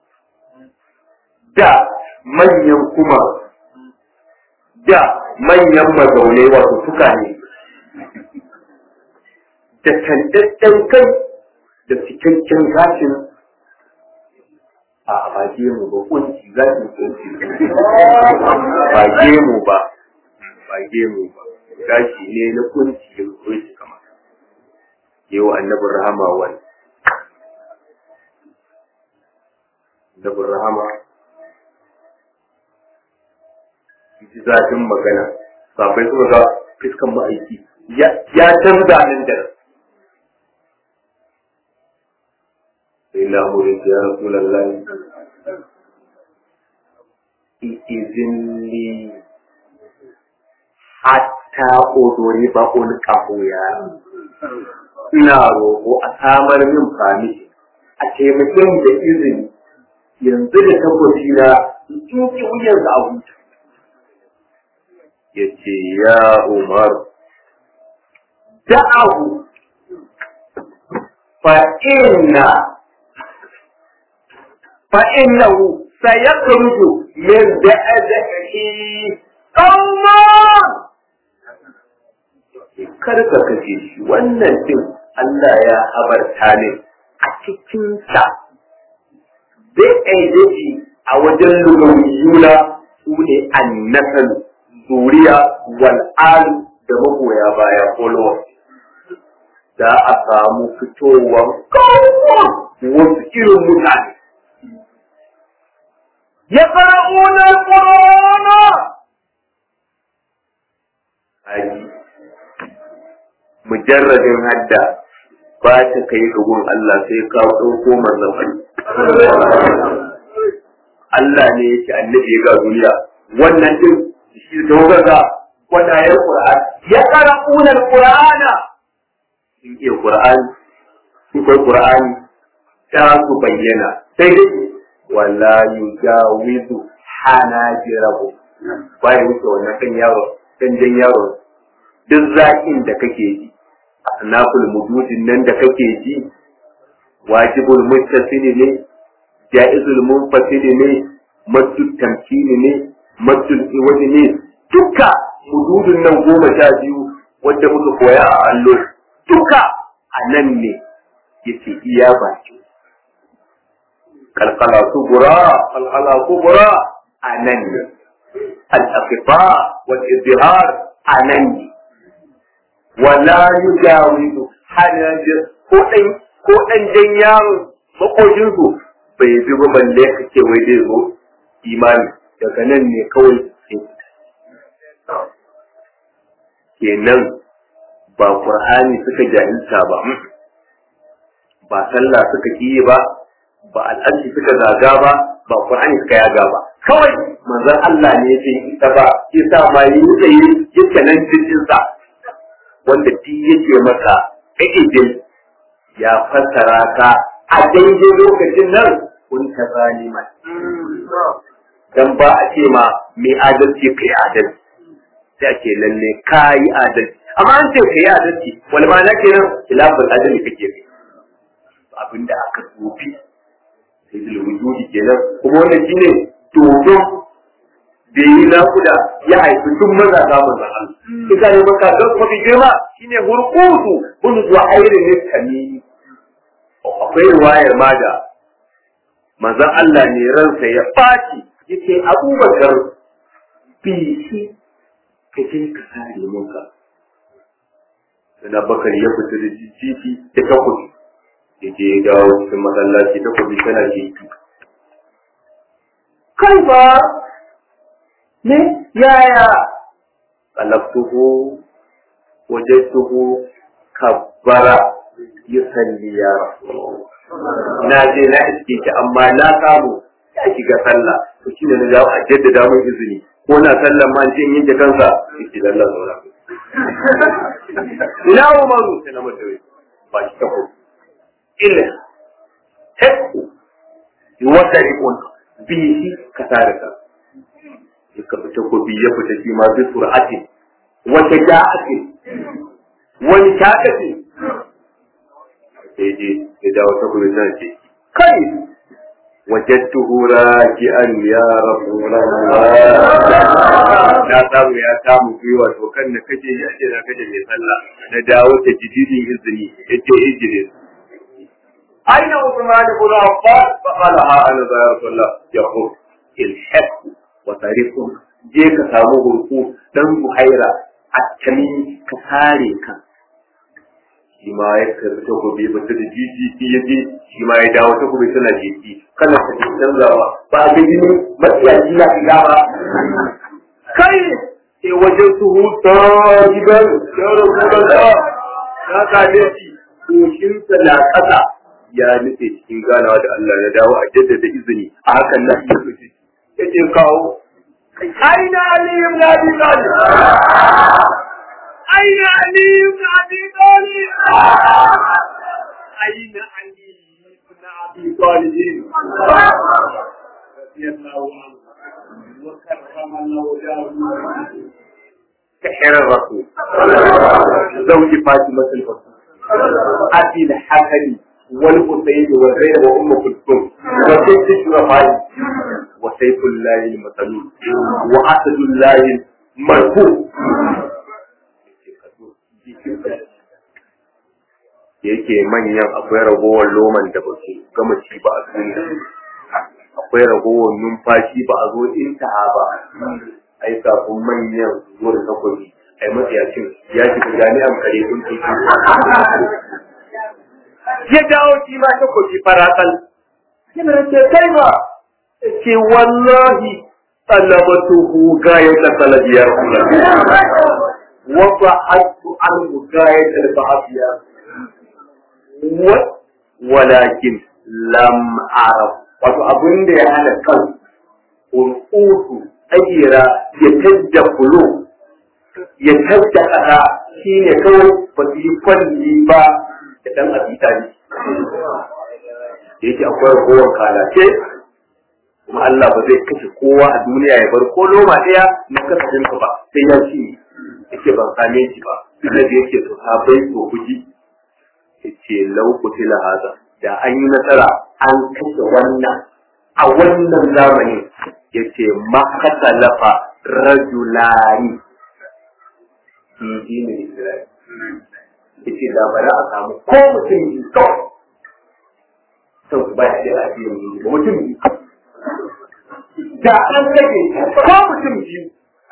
da manyan kuma da manyan mazaunai wato suka ne da tantaccen kai da cikakken gashin a bage mu ba kunci gashin kunci bage mu ba bage mu ba gashi ne na kunci da kunci kamar yau annabin rahama wani annabin rahama ji zafin magana safai suka ga fiskan ma'aiki ya canza nan da sai na hurin ya rasu lallai izinli hatta odori ba ulƙahu ya ina roƙo a samar min fami a taimakon da izini yanzu da tabbaci na in ki wuyar da abu ya ce ya umar da'ahu fa inna fa innahu sayakhruju min da'adihi Allah kar ka kace shi wannan din Allah ya habarta ne a cikinsa zai aidaci a wajen lugawiyuna su ne annasal zuriya wal alu da magoya baya followers za a samu fitowar wasu irin mutane ya fara'una ƙorona haji mujarradin hadda ba ta kai gun Allah sai ka ɗauko manzan Allah ne ya ce annabi ya ga duniya wannan din shi da waga wanda ya Qur'an ya qara'una al-Qur'ana in iya Qur'ani su kai Qur'ani ta su bayyana sai dai wala yujawizu hanajirahu bai wuce wannan kan yaro kan jan yaro duk zakin da kake ji asnaful mududin nan da kake ji wajibul muttasili ne jaizul munfasili ne maddul tamkini ne maddul iwadi ne duka mududin nan goma sha biyu wanda muka koya a allo duka a nan ne yake iya baki kalkala kubura kalkala kubura a nan ne al-aqifa wal izhar a nan ne wala yujawizu hanajir ko dan ko dan jan yaro makojin su bai bi ba balle kake wai dai zo imani daga nan ne kawai kenan ba qur'ani suka jahilta ba ba sallah suka kiyi ba ba al'adci suka zaga ba ba qur'ani suka yaga ba kawai manzon Allah ne yake ita ba yasa ma yi yi yake nan cikin sa wanda duk yake maka ijil ya fassara ka a daidai lokacin nan kun ta zaliman dan ba a ce ma mai adalci kai adalci sai ake lalle kayi adalci amma an ce kai adalci wani ma na kenan khilafin adalci kake kai abinda aka tsofi sai da wujudi kenan kuma wannan shine dodo da yi nakuda ya haifi duk maza za mu zan Allah. Ika ne maka don kuma fi girma shine hurkutu kun zuwa airin ne kamini. Akwai ruwayar ma da manzon Allah ne ransa ya ɓaci yake abubakar bi shi ka je ka sare muka. Sana bakar ya fita da jijjiki da takobi. Ya je ya dawo cikin masallaci takobi tana jiki. Kai ba ne yaya qalabtuhu wajadtuhu kabbara yusalli ya na je na iske ki amma na samu ya shiga sallah to shi ne na jawo a jaddada mun izini ko na sallan ma je yin da kansa shi lalla zaura ina umaru sai na mutu ba shi ta ko illa hakku wata rikon bihi ka tare ka ya kafa takobi ya fita shi ma bi sur'ati wata ja'ati wani takati sai je ya dawo takobi nan ce kai wajadtuhu raki'an ya rasulullah na samu ya samu gwiwa to kan na kace ya ce na kace mai sallah na dawo ta jididin izini yace ijire aina usman ibn affan fa qala ha ana ya rasulullah yaqul ilhaq wa tariqun je ka samu hurku dan buhaira a tami ka sare ka shi ma ya karbi ta gobe ba ta da jiji ya je shi ma ya dawo ta gobe tana jiji kana ta ji canzawa ba a ga jini matsiyaci na shiga ba kai sai wajen su huta gidan ya rabu da na kaje shi koshinsa na ƙasa ya nufe cikin ganawa da Allah ya dawo a jaddada izini a hakan na iya fice ya ce kawo aina aliyu na bi talib aina aliyu na bi talib aina aliyu na bi talib radiyallahu anhu wa karrama Allah wajahu كحر الرسول زوج فاطمة الرسول أبي الحسن والحسين والزينب وأم كلثوم وسيف الشرفاء وسيف الله المسلول وأسد الله المرفوع yake manyan akwai ragowar loman da ba su gama ci ba a duniya akwai ragowar numfashi ba a zo intaha ba ai kafin manyan zuwa da takobi ai matsayacin ya shiga jami'an kare sun titi ya dawo shi ma takobi faratsal yana ce kai ba ce wallahi talabatuhu gayat talabiyar wa ba'atu anhu gayat al-ba'afiya walakin lam araf wato abin da ya hana kan urkutu ajira ya tajja kulu ya tajja kasa shine kawai ba su yi kwalli ba da dan abita ne yake akwai ragowar kalace kuma Allah ba zai kashe kowa a duniya ya bar ko loma ɗaya na kasafin ba sai ya ci yake ban same shi ba annabi yake to sabai to kuji yace lau kutila haza da an yi nasara an kashe wannan a wannan zamani yace makasalafa rajulani fi dinin Isra'il yace da ba za a samu ko mutum biyu kawai sau ba shi da addini ba mutum biyu da an kashe ko mutum biyu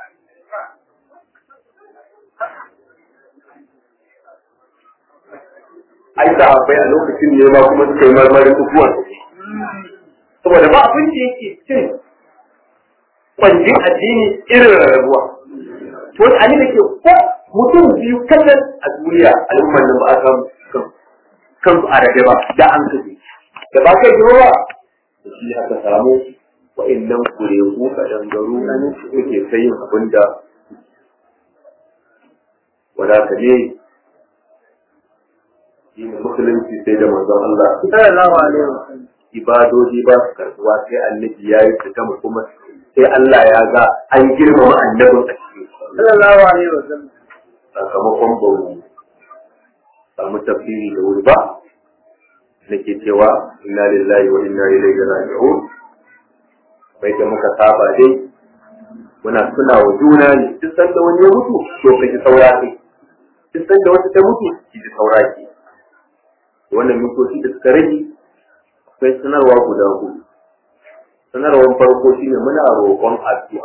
ai da bai a lokacin ne ma kuma suka yi marmarin kukuwan saboda ba abin da yake cin kwanjin addini irin rarrabuwa to wani ani da ke ko mutum biyu kallon a duniya al'ummar nan ba a samu kansu a rage ba da an kaje da ba kai ba da shi aka samu wa'annan kureku kadangaru suke sayin abin da wadata ne shi ne musulunci sai da manzon Allah sallallahu alaihi wasallam ibadoji ba su karbuwa sai annabi ya yi fita kuma sai Allah ya ga an girmama annabin a cikin sallallahu alaihi wasallam sakamakon bauri samu tafsiri da wuri ba nake cewa inna lillahi wa inna ilaihi raji'un bai da muka saba dai muna tuna wa juna ne duk sanda wani ya mutu to kai saura kai duk sanda wata ta mutu ki saura ki wannan mintoci da suka rage akwai sanarwa guda hudu sanarwar farko shine muna roƙon addu'a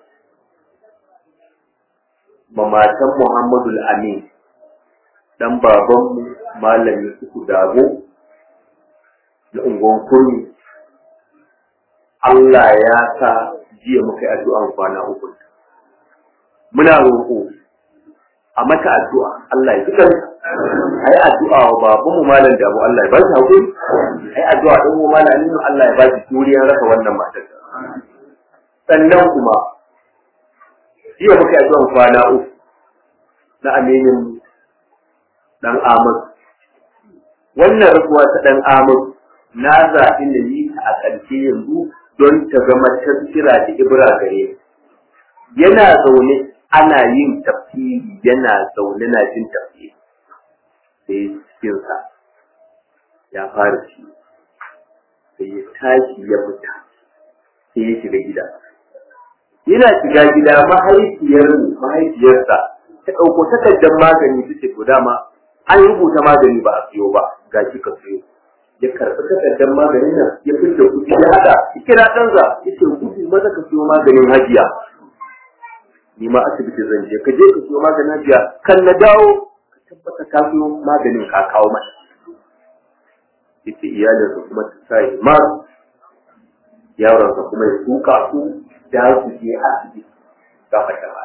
ma matan Muhammadu Amin dan babanmu malami uku dago na unguwan kurmi Allah ya sa jiya muka yi addu'an kwana uku muna roƙo a mata addu'a Allah ya fitar ai addu'a wa babanmu malam damu Allah ya ba shi hakuri ai addu'a din mu malam Aminu Allah ya ba shi juriyar rasa wannan matar sannan kuma jiya muka yi addu'an kwana uku na aminin dan Ahmad wannan rasuwa ta dan Ahmad na zaɓi na yi ta a ƙarshe yanzu don ta zama tafsira da ibra gare yana zaune ana yin tafsiri yana zaune na jin tafsiri sai cikinsa ya fara ci sai ya tashi ya fita sai ya shiga gida yana shiga gida mahaifiyar mahaifiyarsa ta ɗauko takardar magani ta ce to dama an rubuta magani ba a siyo ba ga shi ka siyo ya karɓi takardar maganin nan ya fita kuɗi ya haɗa ya kira ɗansa ya ce gudu maza ka siyo maganin hajiya ni ma asibiti zan je ka je ka siyo maganin hajiya kan na dawo ka tabbata ka siyo maganin ka kawo mata yace iyalinsa kuma ta sa ma yaronsa kuma ya tuka su da su je asibiti ga fata ba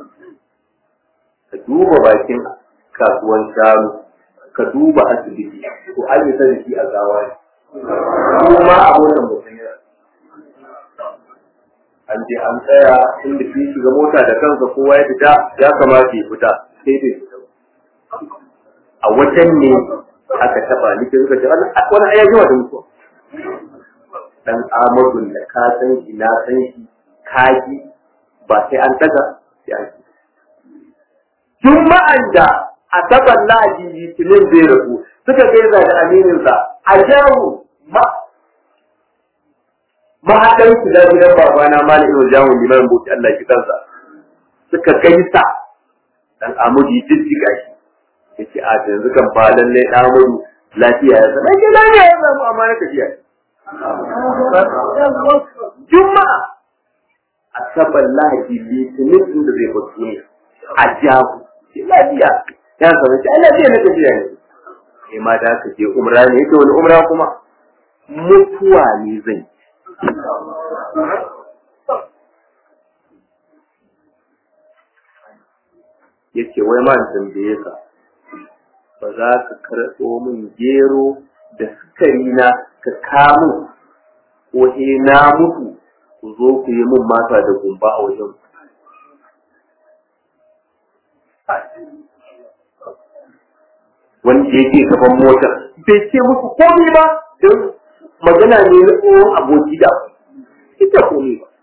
ka duba bakin kasuwan shanu ka duba asibiti to an yi sani shi a gawa ne kuma a wannan mutum ya an je an tsaya inda shi shiga mota da kansa kowa ya fita ya kamata ya fita sai bai fita a wajen ne aka taba ni ke suka ce wani aya yawa da mutuwa dan amadun da ka san shi na san shi kaji ba sai an daga ya ji juma'an da asabar lahadi litinin zai rabu suka gaisa da amininsa a jawo ma mahaɗar su da gidan babana malam ibn jawo liman bauti Allah ki kansa suka gaisa dan amudi jijjiga shi yace a yanzu kan ba lalle dan amudu lafiya ya zama ke lafiya ya samu amma na tafiya juma'a asabar lahadi litinin din da zai bar duniya a jahu lafiya ya zama shi Allah zai na tafiya ne kai ma da ka je umra ne yake wani umra kuma mutuwa ne zai yace wai ma in tambaye ka ba za ka karɓo min gero da sukari na ka kamun ko he na mutu ku zo ku yi min mata da gumba a wajen wanda yake gaban motar bai ce musu komai ba don magana ne na tsohon aboki da ita komai ba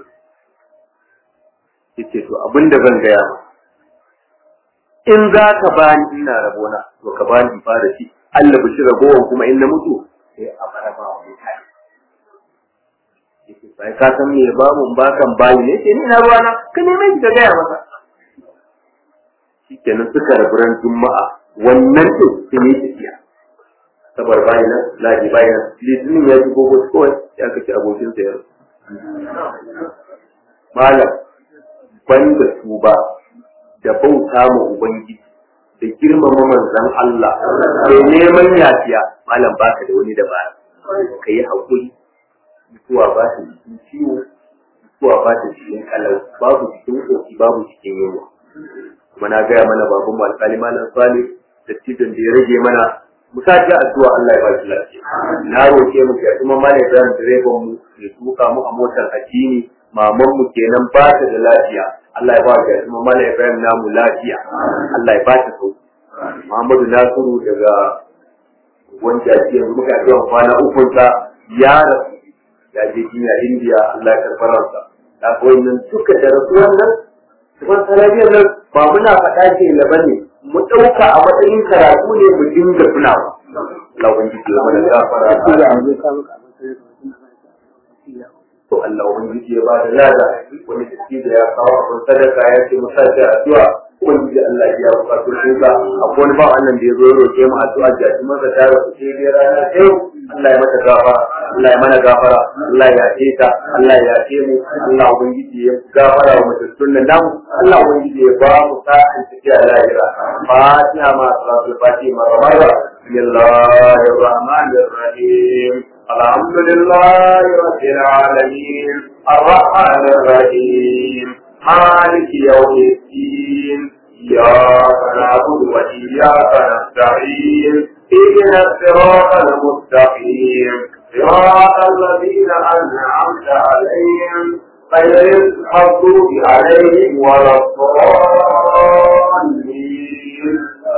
yace to abin da zan gaya ma in za ka bani ina rabona to ka bani in fara shi Allah bishi ragowar kuma in na mutu sai a fara ba wa mutane sai ka san me ba mun bakan bayi ne sai ni ina ruwana ka neme shi ka gaya masa shikenan suka rabu ran juma'a wannan din sun yi tafiya sabar bayi nan laji bayi nan litinin ya ji gogo kawai ya kace abokin sa ya malam banda su ba da bauta ma ubangiji da girmama manzon Allah da neman yafiya malam baka da wani dabara ka yi haƙuri mutuwa ba ta cikin ciwo mutuwa ba ta cikin kalau babu cikin ƙoƙi babu cikin yunwa kuma na gaya mana baban mu alƙali malam salih da tijan da ya rage mana mu sa ji addu'a Allah ya ba shi lafiya na roke mu ya kuma malam Ibrahim direban mu ya tuka mu a motar addini maman mu kenan ba ta da lafiya Allah ya ba ta kuma malam Ibrahim namu lafiya Allah ya ba ta sauki Muhammadu Nasiru daga wanda ake yanzu muka addu'a kwana uku sa ya rasu ya je jinya India Allah ya karɓar ransa da koyi nan duka da rasuwan nan kuma sanadiyar nan ba muna faɗa ce na bane mu ɗauka a matsayin karatu ne mu dinga tunawa Allah ubangiji ya mana gafara to Allah ubangiji ya bada lada wani tafi da ya kawo abin sadaka ya ce mu sace addu'a ubangiji Allah ya bukatu shi ka akwai wani ba wannan da ya zo ya roke mu addu'a da shi masa tare ku sai dai rana sai Allah ya mata gafara Allah ya mana gafara Allah ya ce ta Allah ya ce mu Allah ubangiji ya gafara wa mutum nan namu Allah ubangiji ya ba mu sa'an tafiya lahira Fatiha ma salatul Fatiha marmara Bismillahir Rahmanir Rahim الحمد لله رب العالمين الرحمن الرحيم مالك يوم الدين إياك نعبد وإياك نستعين اهدنا الصراط المستقيم صراط الذين أنعمت عليهم غير المغضوب عليهم ولا الضالين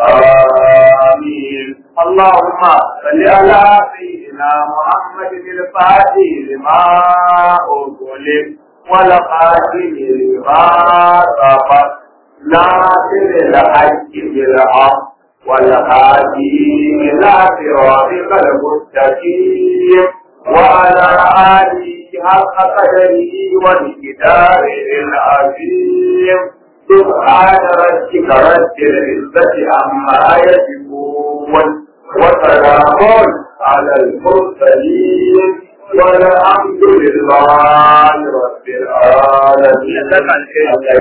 آمين اللهم صل على سيدنا محمد الفاتح لما أغلق والقاتل لما سبق ناصر الحق بالحق والهادي إلى صراطك المستقيم وعلى آله حق قدره ومقداره العظيم سبحان ربك رب العزة عما يصفون وسلام على المرسلين والحمد لله رب العالمين